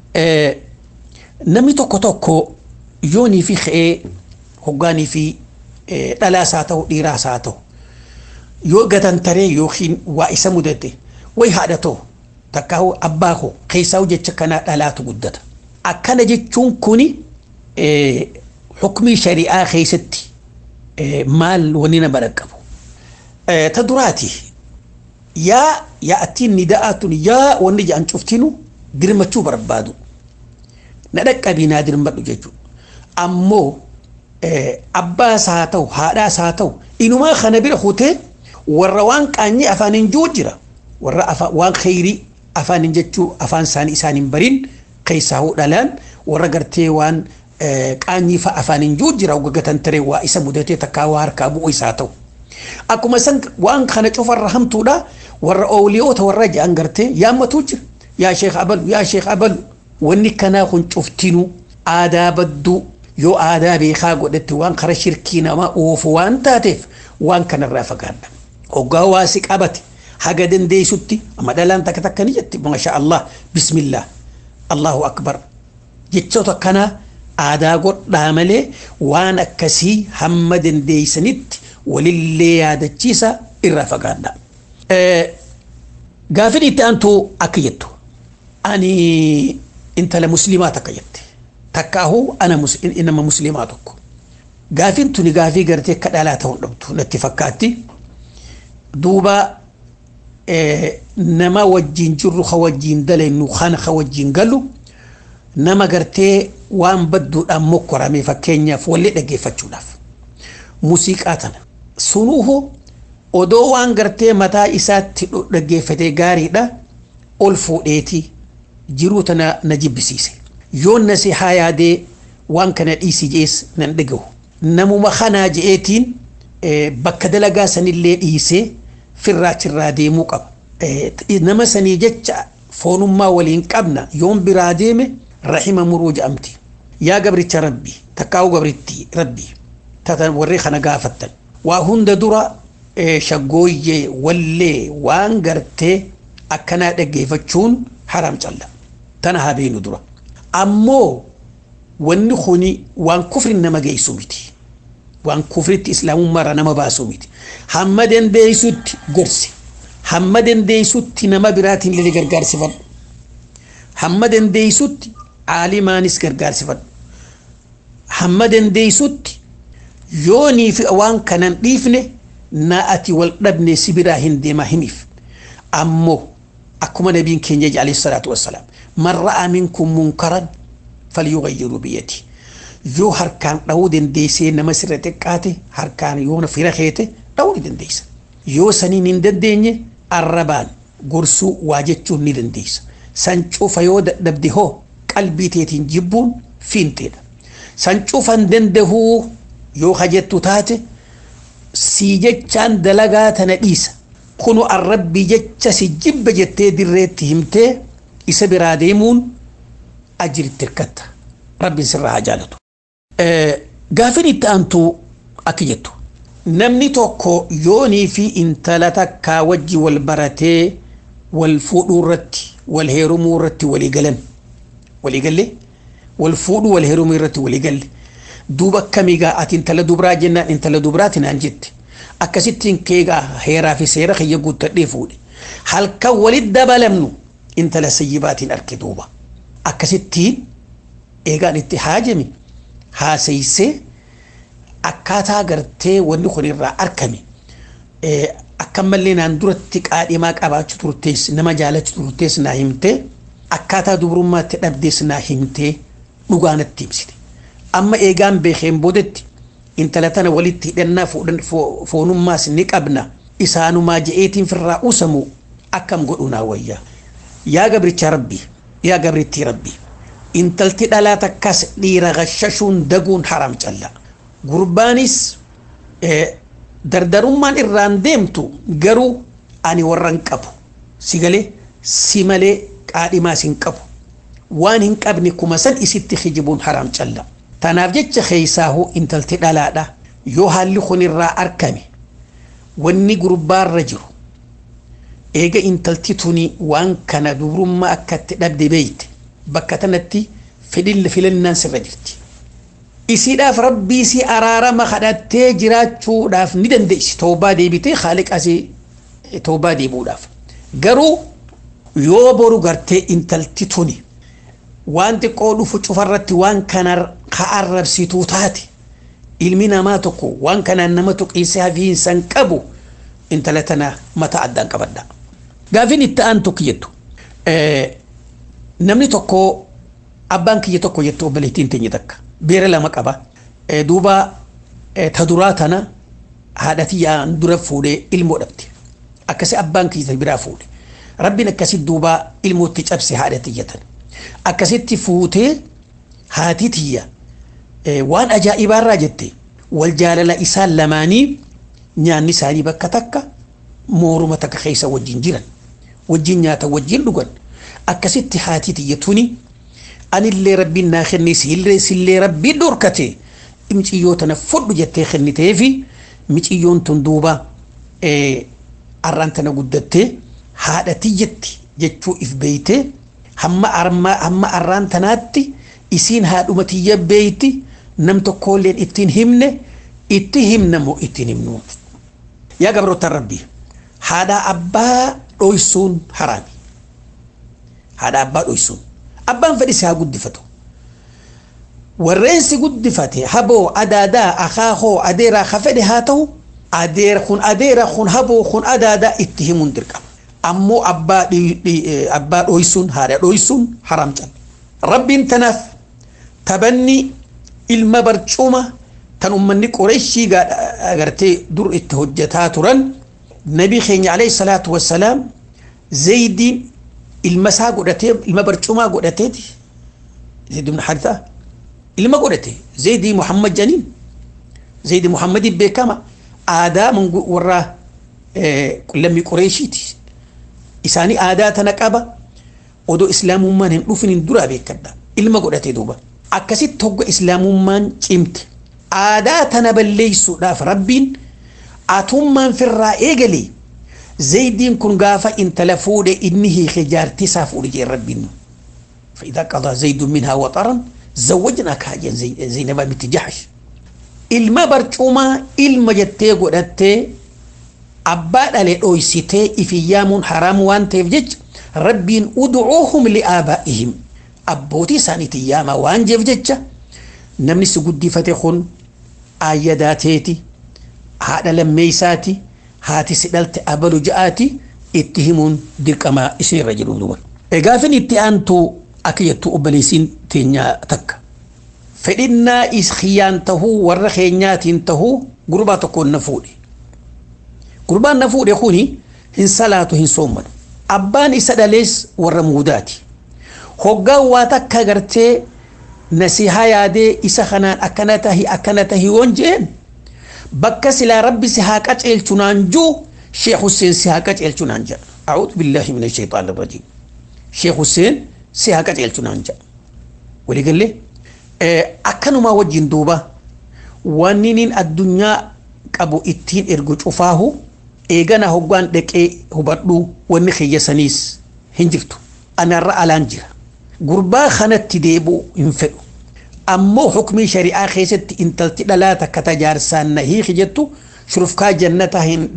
namni tokko tokko yoonii fi ka'ee hoggaanii fi dhalaas haa ta'u dhiiraas haa ta'u yoo gatantaree yookiin waa isa mudate way haadha too takkaahu abbaa koo keessaa jecha kanaa dhalaatu guddata akkana jechuun kuni xukmii shari'aa keessatti maal wani nama dhaqqabu ta duraati yaa yaa'atiin nida'aatun yaa wanni jedhan cuftinu dirmachuu barbaadu na dhaqqabii naa dirmadhu jechuudha ammoo abbaas haa ta'u haadhaas haa ta'u inumaa kana bira hutee warra waan qaanyii afaaniin jiru jira warra waan kheyrii afaaniin jechuu afaan isaanii isaaniin bariin keessaa dhalaan warra gartee waan qaanyii fa'a afaaniin jiru jira gaggatan taree waa isa mudatee takkaa waa harkaa bu'u isaa ta'u. Akkuma san waan kana cufarra hamtuudha warra ooliyoota warra jedhan gartee yaammatuu jira yaa sheekh abalu yaa sheekh abalu wanni kanaa kun cuftinuu aadaa badduu yoo aadaa beekaa godhatti waan kara shirkii namaa oofu waan taateef waan kanarraa fagaadha. Hoggaa waa si qabate haga dandeessutti amma dhalaan takka takka ni jetti maasha Allah bismillah Allahu akbar jechoota kanaa aadaa godhaa malee waan akkasii hamma dandeessanitti walillee yaadachiisa irraa fagaadha. Gaafin itti aantu akka jettu ani intala muslimaa takka jette takkaahu ana nama muslimaa tokko gaafin tuni gaafii gartee akka dhalaa ta'uu dhabdu natti fakkaatti duuba nama wajjin jirru ka wajjin dalaynu kana ka wajjin galu nama gartee waan badduudhaan mokkorame fakkeenyaaf wallee dhaggeeffachuudhaaf muuziqaa tana sunuhu odoo waan gartee mataa isaatti dhaggeeffatee gaariidha ol fuudheeti jiruu tana na jibbisiise yoon na si haa yaadee waan kana dhiisi jees nan dhagahu namuma kanaa je'eetiin bakka dalagaa sanillee dhiisee firraachirraa deemuu qaba. Nama sanii jecha foonummaa waliin qabna yoon biraa deeme rahima muruu jedhamti. Yaa gabricha rabbi takkaa'u gabritti rabbi tatan warri kana gaafattan. Waa hunda dura shaggooyyee wallee waan gartee akkanaa dhaggeeffachuun haram calla. Tana haa beenu dura. Ammoo wanni kuni waan kufri nama geessu miti. waan kufritti islaamummaarraa nama baasu miti. Hamma dandeessutti gorsi. Hamma dandeessutti nama biraatiin illee gargaarsifadhu. Hamma dandeessutti aalimaanis gargaarsifadhu. Hamma dandeessutti yoonii fi waan kanan dhiifne na ati wal dhabne si biraa hin deema himiif. Ammoo akkuma nabiin keenya jedhe alayhi salaatu wassalaam man ra'aa minkum munkaran falyughayyiruu biyyati. yoo harkaan dhahuu dandeessee nama sirra xiqqaate harkaan yoo fira keete dhahuu ni dandeessa. Yoo saniin hin dandeenye arrabaan gorsuu waa jechuun ni dandeessa. San cufa yoo dadhabde hoo qalbii teetiin jibbuun fiinteedha. San cufa hin dandahuu yoo hajjettu taate sii jechaan dalagaa tana dhiisa. Kunu arrabbii jecha si jibba jettee dirreetti himtee isa biraa deemuun ajiritti hirkatta. Rabbiin sirraa haa jaalatu. Gaafin itti aantu akka jettu namni tokko yoonii fi intala takkaa wajji wal baratee wal fuudhuu irratti wal heerumuu irratti walii galan walii galle wal fuudhuu wal heerumuu irratti walii galle duuba akkamiigaa ati intala dubraa jennaan intala dubraati naan jette akkasittiin keegaa heeraa fi seera kiyya guuttadhee fuudhe halkan walit dabalamnu intala sayyibaatiin arge duuba akkasittiin eegaan itti haajame haasaysee akkaataa gartee wanni kun irraa argame akkamallee naan duratti qaadhimaa qabaachuu turtees nama jaalachuu turtees naa himtee akkaataa dubrummaatti dhabdees naa himtee dhugaanatti himsite. Amma eegaan beekeen boodetti intala tana walitti hidhannaa foonummaas ni qabna isaanumaa je'eetiin firraa usamu akkam godhu naa wayyaa. Yaa gabricha rabbii yaa gabrittii rabbii. intalti dhalaa takkas dhiira gashashuun daguun haram calla. Gurbaanis dardarummaan irraan deemtu garuu ani warran qabu. Si galee si malee qaadhimaas hin qabu. Waan hin qabne kuma san isitti hijibuun haram calla. Tanaaf jecha keeysaahu intalti dhalaadha. Yoo haalli kun irraa argame wanni gurbaarra jiru eega intalti tuni waan kana dubrummaa akkatti dhabde beeyte bakka tanatti fedhilla filannaan sirra jirti. isiidhaaf rabbii si araarama kadhattee jiraachuudhaaf ni dandeessi toobaa deebitee haaliqasii toobaa deebuudhaaf garuu yoo boru gartee intalti tuni waan xiqqoo dhufu cufarratti waan kana ka arrabsituu taate ilmi namaa tokko waan kanaan nama tuqiisee hafiinsan qabu intala tana mata addaan qabadha. Gaafin itti aantu kiyyattu namni tokko abbaan kiyya tokko jettu obboleettiin teenya takka beera lama qaba duuba ta duraa tana haadha tiyyaan dura fuudhee ilmoo dhabde akkasi abbaan kiyya biraa fuudhe rabbiin akkasi duuba ilmootti cabse haadha tiyya tana akkasitti fuutee haati tiyya waan ajaa'ibaarraa jette wal jaalala isaan lamaanii nyaanni isaanii bakka takka mooruma takka keessa wajjin jiran wajjin nyaata wajjin dhugan akkasitti haati tiyya tuni anillee rabbiin naa kenne sillee rabbiin dhorkate miciyyoo tana fudhu jettee kennitee fi miciyyoon tun duuba arraan tana guddattee haadha tiyyatti jechuu if beeytee hamma hamma arraan tanaatti isiin haadhuma tiyya beeyti nam tokkolleen ittiin himne itti himna moo ittiin himnu yaa gabroota rabbii haadha abbaa dhoysuun haraami haadha abbaa dhoysuun abbaan fedhis haa guddifatu warreen si guddifate haboo adaadaa akaakoo adeeraa ka fedhe haa ta'u adeera kun adeera kun haboo kun adaadaa itti himuun dirqama ammoo abbaa abbaa dhoysuun haadha dhoysuun haraam cal rabbiin tanaaf tabanni ilma barcuma tan ummanni qoreeshii agartee dur itti hojjetaa turan nabii keenya alayhi salaatu wassalaam zaydiin ilma isaa godhatee ilma barcumaa godhateeti zayd ibn haritha ilma godhate zaydii muhammad janiin zaydii muhammadiin beekama aadaa warra lammii qoreeshiiti isaanii aadaa tana qaba odoo islaamummaan hin dhufin hin duraa beekadha ilma godhate duuba akkasitti hogga islaamummaan cimte aadaa tana balleeysuudhaaf rabbiin atummaan firraa eegalee زيدين كن غافا انت لفود انه خجار تسا فود جي ربين فاذا قضى زيد منها وطرا زوجناك حاجا زي زينب بنت جحش ilma barcumaa ilma jettee godhattee abbaa dhale dhoysitee ifiyyaamuun haraam waan ta'eef jecha rabbiin udcuuhum liaabaa'ihim abbootii isaaniitiin yaama waan jeef jecha namni si guddifate kun aayyadaateeti haadha lammeeysaati haati si dhalte abalu ja'aati itti himuun dirqamaa isinirra jedhu duba. Gaafin itti aantu akka jettu obboleessiin teenyaa takka. Fedhinnaa khiyyaan tahuu warra keenyaatiin tahuu gurbaa tokkoon na fuudhe. Gurbaan na fuudhe kuni hin salaatu hin soommanu. Abbaan isa dhalees warra muudaati. Hoggaan waa takka gartee nasihaa yaadee isa kanaan akkana tahi akkana tahi woon jeen bakka silaa rabbi si haa qaceelchu naan juu sheekh Hussein si haa qaceelchu naan jedha. أعوذ بالله من الشيطان الرجيم شيخ حسين si haa qaceelchu naan jedha. Walii galee akkanuma wajjin duuba wanni nin addunyaa qabu ittiin ergu cufaahu eegana hoggaan dhaqee hubadhu wanni kiyyasaniis hin jirtu. Anarra alaan jira. Gurbaa kanatti deebi'u hin fedhu. Ammoo hukmii shari'aa keessatti intalti dhalaa takka tajaarsaan na hiiki jettu shurufkaa jannata hin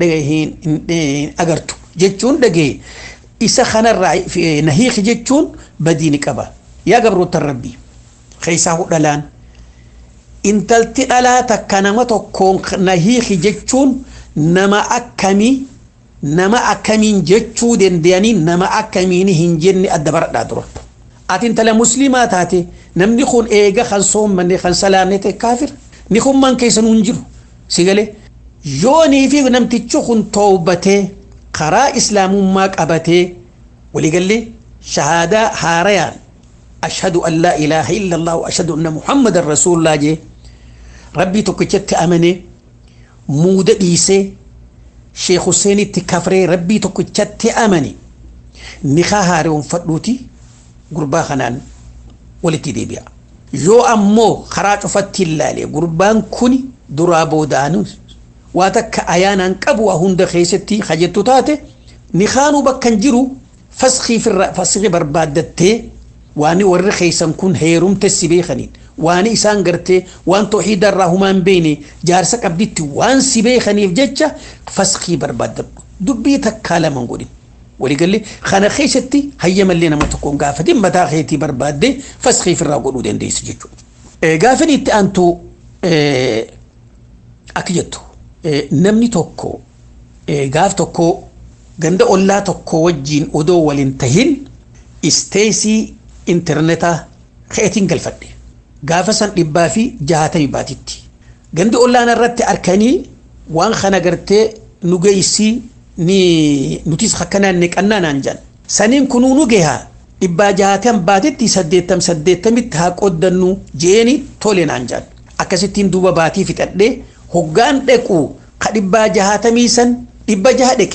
agartu jechuun dhagee isa kanarraa na hiiki jechuun badiini qaba. Yaa gabroota rabbii. keessaa dhalaan intalti dhalaa takka nama tokkoon na hiiki jechuun nama akkamii nama akkamiin jechuu danda'anii nama akkamiin hin jenne adda baradhaa dura. Ati intala musliimaa taate namni kun eega kan soommanne kan salaanne ta'e kaafira. Ni kun man keessa nuun jiru si galee. Yoonii fi namtichi kun toobatee karaa islaamummaa qabatee waliigallee shahaadaa haarayaan أشهد أن لا إله إلا الله وأشهد أن محمد رسول الله جي ربي تكتشت أمني مودة إيسي شيخ حسين تكفري ربي تكتشت أمني نخا هارون فدوتي قربا خنان ولتي دي بيا يو أمو خراج فتي اللالي قربان كوني درابو دانو واتك أيانا كبوا هند خيستي خجتو تاتي نخانو بكن جرو فسخي في الر... فسخي بربادتي waan warri keeysan kun heerumte si beekaniin waan isaan gartee waan tooxiida irraa humaan beene jaarsa qabditti waan si beekaniif jecha faskii barbaadadhu dubbii takkaa lama godhin waliigallee kana keessatti hayyamallee nama tokkoon gaafatin mataa keetii barbaaddee faskii ofirraa godhuu dandeessu jechuudha. Gaafin itti aantu akka jettu namni tokko gaaf tokko ganda ollaa tokko wajjiin odoo waliin tahin isteesii intarneetaa keetiin galfadhe gaafa san dhibbaa fi jahatamii baatitti gandi ollaan irratti arkanii waan kana gartee nu geessii ni nutis akkanaan neqannaa naan jedhan saniin kunuu nu gehaa dhibbaa jahatam baatitti saddeettam saddeettamitti haa qoddannu jeeni tole naan jedhan akkasittiin duuba baatii fixadhee hoggaan dhequ ka dhibbaa jahatamii san dhibba jaha dheqe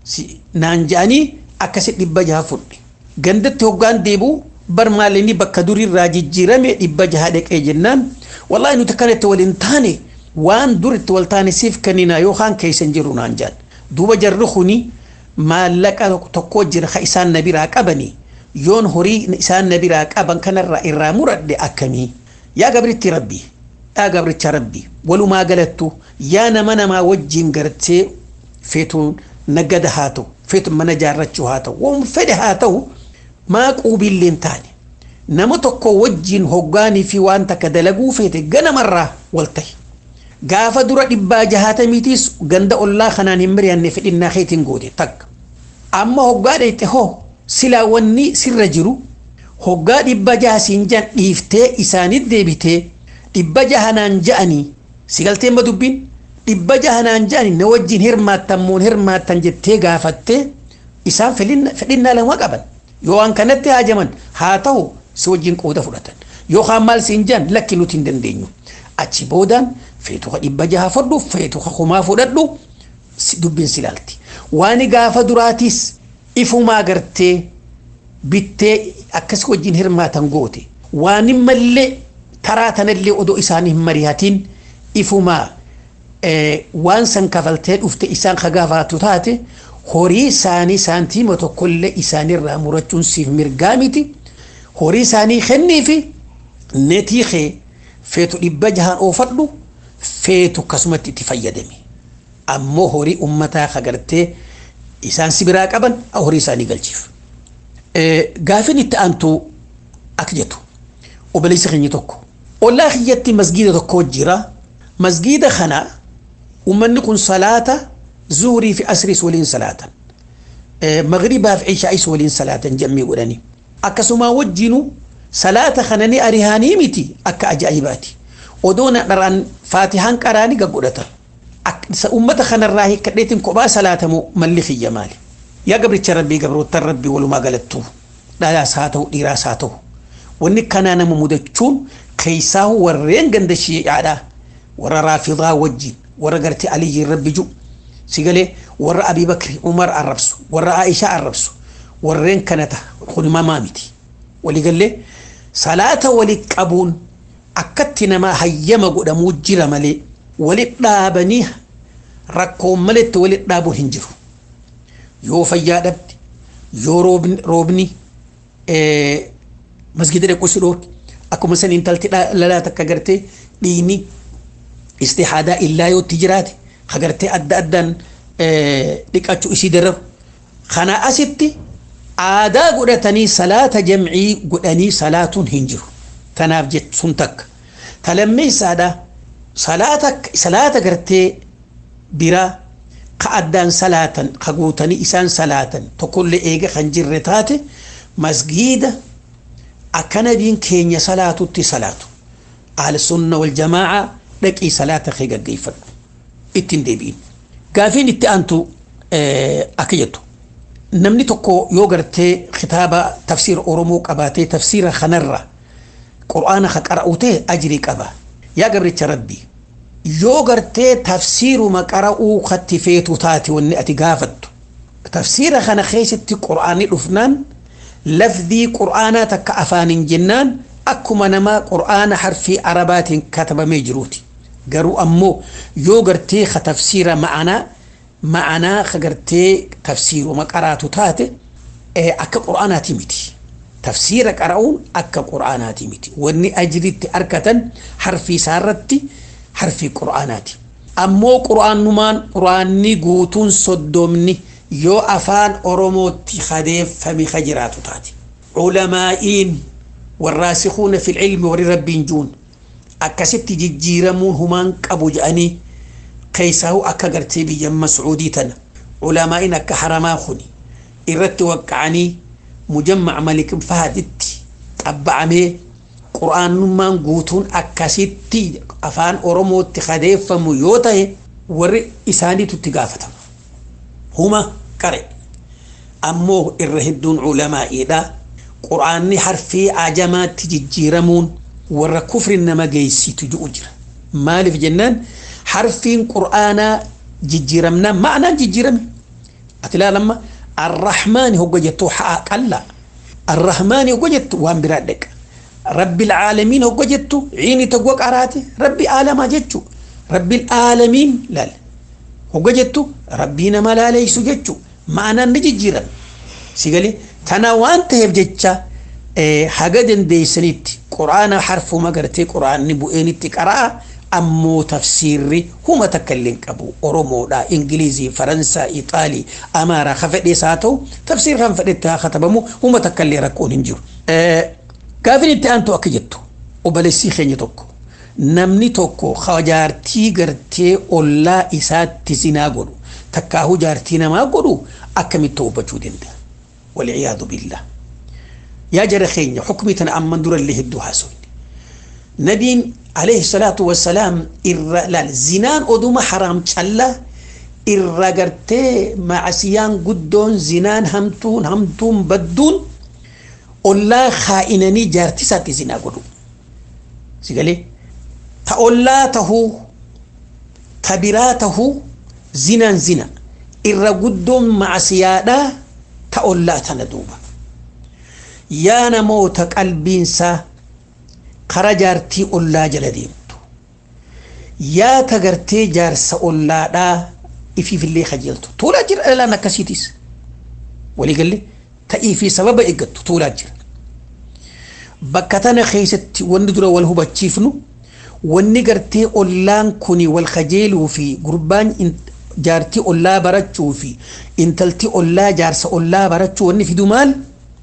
naan jedhanii akkasi dhibba jaha fudhe gandatti hoggaan deebi'u bar maalinni bakka durirraa jijjiirame dhibba jaha dheqee jennaan wallahi nuti kanatti waliin taane waan duritti wal taane siif kennina yookaan keessan jiru naan jedhan duuba jarri kuni maallaqa tokko jira ka isaan na biraa qabani yoon horii isaan na biraa qaban kanarraa irraa muradhe akkamii yaa gabritti rabbi yaa gabricha rabbi walumaa galattu yaa nama namaa wajjiin gartee feetuun nagada haa ta'u feetuun mana jaarrachuu haa ta'u waan fedhe haa ta'u maa quubiilleen taane nama tokko wajjiin hoggaanii fi waan takka dalaguu feete ganamarraa wal tahi gaafa dura dhibbaa jahatamiitiis ganda ollaa kanaan hin mari'anne fedhinnaa keetiin goote takka amma hoggaa dheeyte hoo silaa wanni sirra jiru hoggaa dhibba jaha siin jan dhiiftee isaanit deebitee dhibba jahanaan ja'anii si galteen ba dubbiin dhibba jahanaan ja'anii na wajjiin hirmaattan moon hirmaattan jettee gaafattee isaan fedhinnaa lama qaban yoo waan kanatti haajaman haa ta'u si wajjin qooda fudhatan yookaan maal siin jan lakki nuti hin dandeenyu achi boodaan feetuka dhibba jaha fudhu feetuka kumaa fudhadhu dubbiin si ilaalti waan gaafa duraatiis ifumaa gartee bittee akkas wajjin hirmaatan goote waan mallee taraa tanallee odoo isaanii hin mari'atiin ifumaa waan san kafaltee dhufte isaan kagaafaatu taate horii isaanii saantiima tokkollee isaanirraa murachuun siif mirgaa miti horii isaanii kennii fi netii kee feetu dhibba jahaan oofadhu feetu akkasumatti itti fayyadami ammoo horii ummataa kagartee isaan si biraa qaban horii isaanii galchiif. Gaafin itti aantu akka jettu obboleessi keenya tokko ollaa kiyyatti masgiida tokko jira masgiida kana ummanni kun salaata zuhurii fi asriis waliin salaatan magribaa fi ishaa'is waliin salaatan jammii godhanii akkasuma wajjinu salaata kana ni arihaanii miti akka ajaa'ibaati odoo na dharaan faatihaan qaraani gaggodhatan ummata kanarraa hiikkadheetiin kophaa salaatamu malli kiyya maali yaa gabricha rabbii gabroottan rabbii walumaa galattuu dhalaas haa ta'u dhiiraas haa ta'u wanni kanaa nama mudachuun keessaa warreen ganda shiicaadhaa warra raafidaa wajjin warra gartee aliyyiin rabbi ju sigalee warra abii bakri umar arrabsu warra aishaa arrabsu warreen kanata kunimamaa miti waliigallee salaata walit qabuun akkatti namaa hayyama godhamuu jira malee walit dhaabanii rakkoon maletti walit dhaabuun hin jiru yoo fayyaa dhabde yoo roobni masgida dhaquu si dhoorke akkuma san intalti lalaa takka gartee dhiini istihaadaa illaa yootti jiraate hagartee adda addaan dhiqachuu isii dararu kana asitti aadaa godhatanii salaata jamcii godhanii salaatuun hin jiru tanaaf jechuun takka talammeessaadha salaata salaata gartee biraa ka addaan salaatan ka guutanii isaan salaatan tokkollee eega kan jirre taate masgiida akka nabiin keenya salaatutti salaatu ahli sunna wal jamaa'a dhaqii salaata kee gaggeeffadhu ittiin deebi'in gaafiin itti aantu akka jettu namni tokko yoo gartee kitaaba tafsiira oromoo qabaatee tafsiira kanarra qur'aana ka qara'u ta'e ajrii qaba yaa gabricha rabbii yoo gartee tafsiiruma qara'uu katti feetu taate wanni ati gaafattu tafsiira kana keessatti qur'aanni dhufnaan lafdii qur'aanaa takka afaaniin jennaan akkuma namaa qur'aana harfii arabaatiin katabamee jiruuti garuu ammoo yoo gartee ka tafsiira ma'anaa ma'anaa ka gartee tafsiiruma qaraatu taate akka qur'aanaati miti tafsiira qara'uun akka qura'aanaati miti wanni ajiritti argatan harfi isaarratti harfi qura'aanaati ammoo qura'aanumaan qura'aanni guutuun soddomni yoo afaan oromootti kadeeffame ka jiraatu taate culamaa'iin warraasikuuna fi ilmi warri rabbiin juun akkasitti jijjiiramuun humaan qabu jedhanii keessaa'u akka gartee biyya mascuudii tana culamaa'iin akka haramaa kuni irratti waqqa'anii mujammac malik fahaditti xabba'amee qur'aanummaan guutuun akkasitti afaan oromootti kadeeffamu yoo ta'e warri isaaniitu itti gaafatama huma qare ammoo irra hedduun culamaa'iidha qur'aanni harfii ajamaatti jijjiiramuun warra kufri nama geessitu ji'u jira maaliif jennaan harfiin qur'aanaa jijjiiramnaan ma'anaan jijjiirame ati ilaalamma arrahmaani hogga jettu haa qalla arrahmaani hogga jettu waan biraa dheqa rabbi alaalamiin hogga jettu ciini togga qaraate rabbi aalamaa jechu rabbi alaalamiin laal hogga jettu rabbii nama laaleysu jechu ma'anaan ni jijjiirame sigalee tana waan ta'eef jecha haga dandeeysanitti quraana harfuma gartee quraanni bu'eenitti qara'a ammoo tafsiirri huma takka illee qabu oromoodha ingilizii faransaa ixaalii amaaraa ka fedhees haa ta'u tafsiirri kan fedhetti haa katabamu huma takka illee rakkoon hin jiru. Gaafin itti aantu akka jettu obboleessii keenya tokko namni tokko jaartii gartee ollaa isaatti zinaa godhu takkaahu jaartii namaa godhu akkamitti hubachuu danda'a. والعياذ بالله يا جرى خينيا حكمي تنا أمن دور اللي هدو حاسون نبي عليه الصلاة والسلام إر لا زنان أدوما حرام تشلا إر قرتي مع سيان قدون زنان همتون همتون بدون أولا خائنني جارتي ساتي زنا قدو سيقالي تأولا تهو تبراته زنان زنا إر قدون مع سيادا ta ollaa tana duuba yaa namoota qalbiinsaa kara jaartii ollaa jala deemtu yaa ta gartee jaarsa ollaadhaa ifiifillee kajeeltu tuulaa jira dhalaan akkasiitis waliigalle ta'ii fi sababa eeggattu tuulaa jira bakka tana keessatti wanni dura wal hubachiifnu wanni gartee ollaan kuni wal kajeeluu fi gurbaan jaartii ollaa barachuu fi intalti ollaa jaarsa ollaa barachuu wanni fidu maal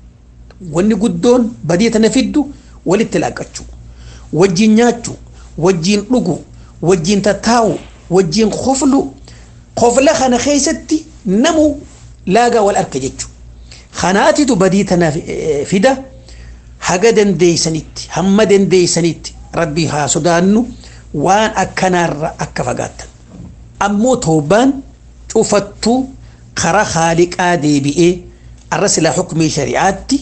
wanni guddoon badii tana fiddu walitti laaqachuu wajjiin nyaachuu wajjiin dhugu wajjiin tattaa'u wajjiin koflu kofla kana keessatti namu laagaa wal arka jechuu kanaatitu badii tana fida haga dandeeysanitti hamma dandeeysanitti rabbii haa sodaannu waan akkanaarra akka fagaattan ammoo toobaan cufattuu karaa haaliqaa deebi'ee arra silaa xukumii shari'aatti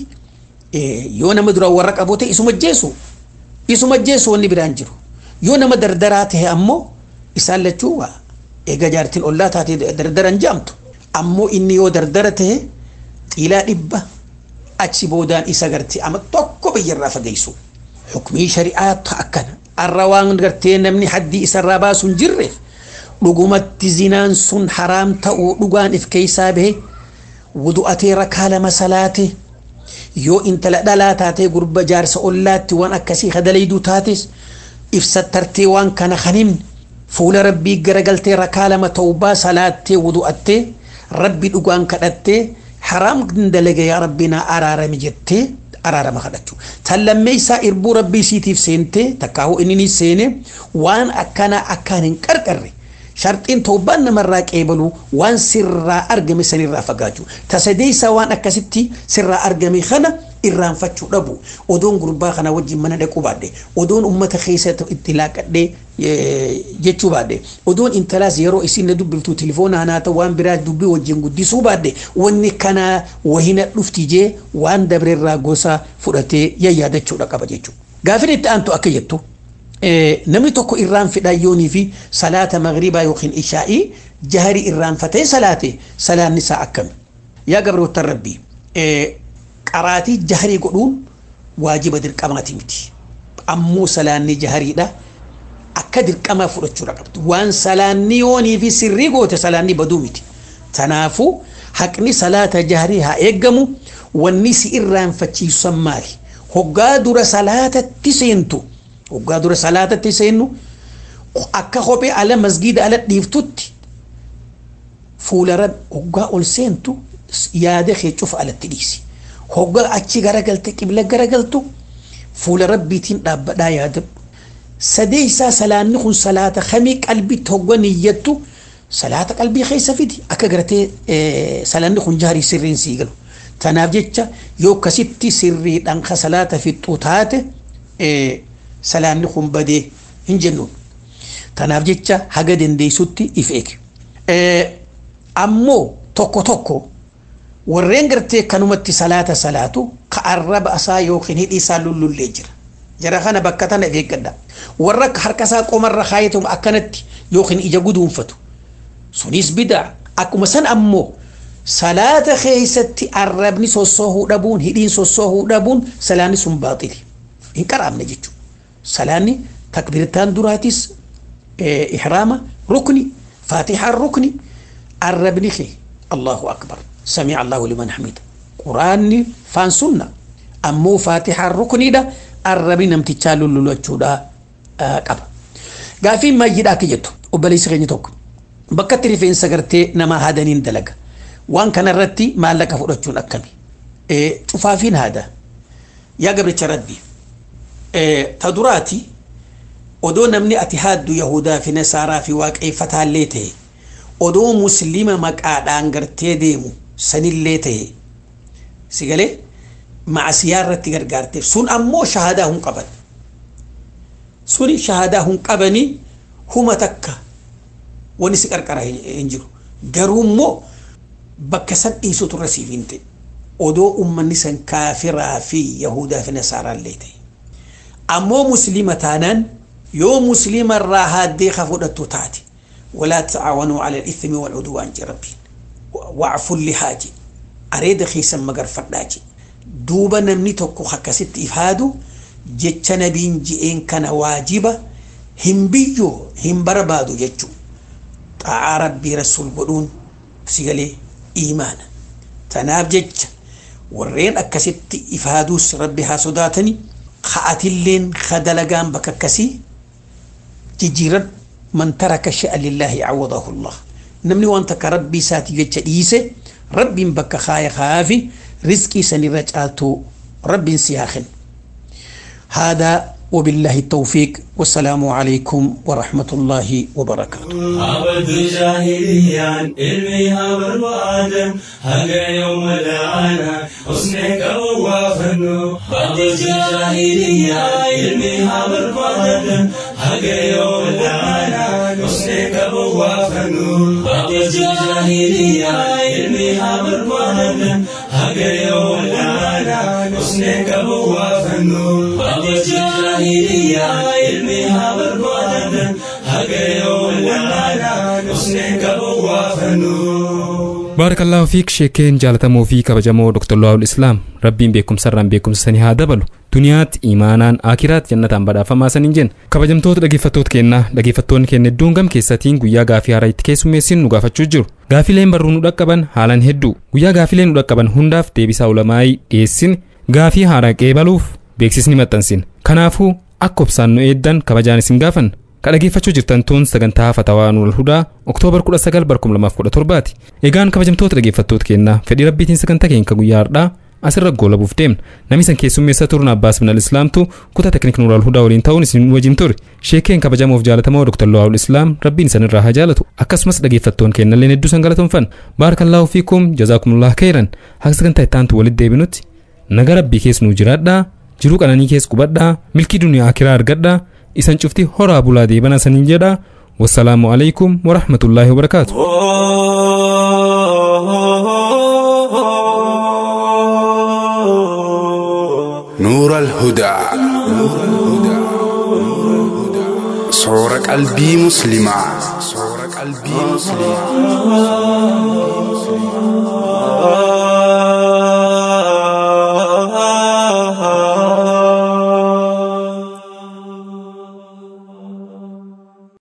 yoo nama dura warra qabu ta'e isuma jeesu isuma jeesu wanni biraan jiru yoo nama dardaraa ta'e ammoo isaan lachuu waa eega jaartiin ollaa taate dardaran jaamtu ammoo inni yoo dardara ta'e xiilaa dhibba achi boodaan isa gartee ama tokko biyyarraa fageessu xukumii shari'aatu akkana arra waan gartee namni haddii isarraa baasu hin jirreef dhugumatti zinaan sun haraam ta'uu dhugaan if keeysaa bahe wudu'atee rakaa lama salaate yoo intala dhalaa taatee gurba jaarsa ollaatti waan akkasii kadalayduu taates ibsattartee waan kana kan himne fuula rabbii garagaltee rakaa lama ta'ubaa salaattee wudu'attee rabbi dhugaan kadhattee haraam dalaga yaa rabbinaa araarami jettee araarama kadhachuu tan lammeeysaa irbuu rabbii siitiif seentee takkaahu inni seene waan akkana akkaan hin qarqarre sharxiin tawbaan namarraa qeebalu waan sirraa argame sanirraa fagaachuu tasadeeysaa waan akkasitti sirraa argame kana irraanfachuu dhabu odoon gurbaa kana wajjin mana dhaquu baadhe odoon ummata keessa itti laaqadhee jechuu baadhe odoon intalaas yeroo isin na dubbiftu tilifoona haa ta'u waan biraa dubbii wajjin guddisuu baadhe wanni kana wahina dhufti jee waan dabreerraa gosa fudhatee yayyaadachuudha qaba jechuudha. Gaafin itti aantu akka jettu namni tokko irraan fidhayyoonii fi salaata magriibaa yookiin ishaa'ii jaharii irraanfatee salaate salaanni isaa akkami. Yaa gabroottan rabbii qaraatii jaharii godhuun waajiba dirqamaati miti. Ammoo salaanni jahariidha. Akka dirqamaa fudhachuudha qabdu. Waan salaanni yoonii fi sirrii goote salaanni baduu miti. Tanaafuu haqni salaata jaharii haa eeggamu wanni si irraanfachiisu san maali hoggaa dura salaatatti seentu hoggaa dura salaatatti seennu akka kophee ala masgiida ala dhiiftutti fuula rabbi hoggaa ol seentu yaada kee cufa alatti dhiisi hoggaa achi garagalte qibla garagaltu fuula rabbiitiin dhaabbadhaa yaada sadeeysaa salaanni kun salaata kamii qalbitti hogga niyyattu salaata qalbii keessa fidi akka gartee salaanni kun jaarii sirriin sii galu tanaaf jecha yoo akkasitti sirriidhaan ka salaata fixxu taate salaanni kun badee hin jennuun tanaaf jecha haga dandeessutti if eege ammoo tokko tokko warreen gartee kanumatti salaata salaatu ka arraba isaa yookiin hidhii isaa lullullee jira jara kana bakka tana if eeggadha warra harka isaa qomarra kaayatu akkanatti yookiin ija guduunfatu sunis bidaa akkuma san ammoo salaata keessatti arrabni sossoohuu dhabuun hidhiin sossoohuu dhabuun salaanni sun baaxili hin qaraamne jechuudha salaanni takbirtaan duraatis ihraama rukni faatihaan rukni arrabni kee allahu akbar sami'a allahu liman hamida quraanni faan sunna ammoo faatihaan rukniidha arrabni namtichaa lullulachuudha qaba gaafiin maayyiidha akka jettu obboleessi keenya tokko bakkatti rifeensa gartee nama haadaniin dalaga waan kanarratti maallaqa fudhachuun akkami cufaafiin haada yaa gabricha rabbi ta duraati odoo namni ati haaddu yahudaa fi nasaaraa fi waaqeeffataallee ta'e odoo muslima maqaadhaan gartee deemu sanillee ta'e si galee macasiyaa irratti gargaarte sun ammoo shahadaa hin qaban suni shahadaa hin qabanii huma takka wani si qarqara hin jiru garuu immoo bakka san dhiisutu irra siif hin ta'e odoo ummanni san kaafiraa fi yahudaa fi nasaaraallee ta'e ammoo muslima taanaan yoo muslima irraa haaddee ka fudhattu taate ولا تعاونوا على الإثم والعدوان ربي وعفوا اللهاج أريد خيسا مقر فرداجي دوبا نمني توكو خكست إفهادو جتش نبين جئين كان واجبة هم بيجو هم بربادو جتشو طاعة ربي رسول بدون سيغلي إيمانا تناب جتش warreen akkasitti ifaaduus rabbi haa sodaatani ka'atilleen kadalagaan bakka akkasii jijjiiran man taraka sha'a lillaahi awwadahu allah namni waan takka rabbii isaati jecha dhiise rabbiin bakka kaaya kaafi rizqii sanirra caaltu rabbiin si haa kennu هذا وبالله التوفيق والسلام عليكم ورحمة الله وبركاته عبد جاهليا علمها بربادا هقا يوم العانا حسنك ووافنو عبد جاهليا علمها بربادا هقا يوم العانا حسنك ووافنو عبد جاهليا علمها بربادا هقا يوم العانا حسنك ووافنو عبد جاهليا علمها بربادا هقا يوم العانا حسنك ووافنو baarakallaahu fiik sheekeen jaalatamoo fi kabajamoo dr luwaawul islaam rabbiin beekumsarraan beekumsa sanii haa dabalu duniyaatti imaanaan akiraat jannataan badhaafamaa saniin jenna kabajamtoota dhaggeeffattoota keenyaa dhaggeeffattoonni keenya hedduun gam keessatiin guyyaa gaafii haaraa itti keessummeessin nu gaafachuu jiru gaafileen barruu nu dhaqqaban haalan hedduu guyyaa gaafileen nu dhaqqaban hundaaf deebisaa ulamaa'ii dhiyeessin gaafii haaraa qeebaluuf beeksisni maxxansin kanaafuu akka obsaan nu eeddan kabajaan isin gaafanna ka dhageeffachuu jirtan tun sagantaa fatawaa nuur hudaa oktoobar 19 2017 ti egaan kabajamtoota dhaggeeffattoota keenyaa fedhii rabbiitiin sagantaa keenya guyyaa hardhaa asirra goolabuuf deemna namni san keessummeessa turun abbaas bin islaamtu kutaa teknik nuural hudaa waliin ta'uun isin wajjin ture sheekeen kabajamoof jaalatamoo dr luwaawul islaam rabbiin isan irraa haa jaalatu akkasumas dhaggeeffattoon keenyalleen hedduu san galatoonfanna baarakallaahu fiikum jazaakumullah khayran haga sagantaa ittaantu walitti deebinutti naga rabbii keessa nuu jiraadhaa jiruu qananii keessa qubadhaa milkii duniyaa akiraa argadhaa isan cufti horaa bulaa deebana saniin jedha wassalaamu alaikum warahmatullaahi wabarakaatu نور الهدى صور قلبي مسلمة صور قلبي مسلمة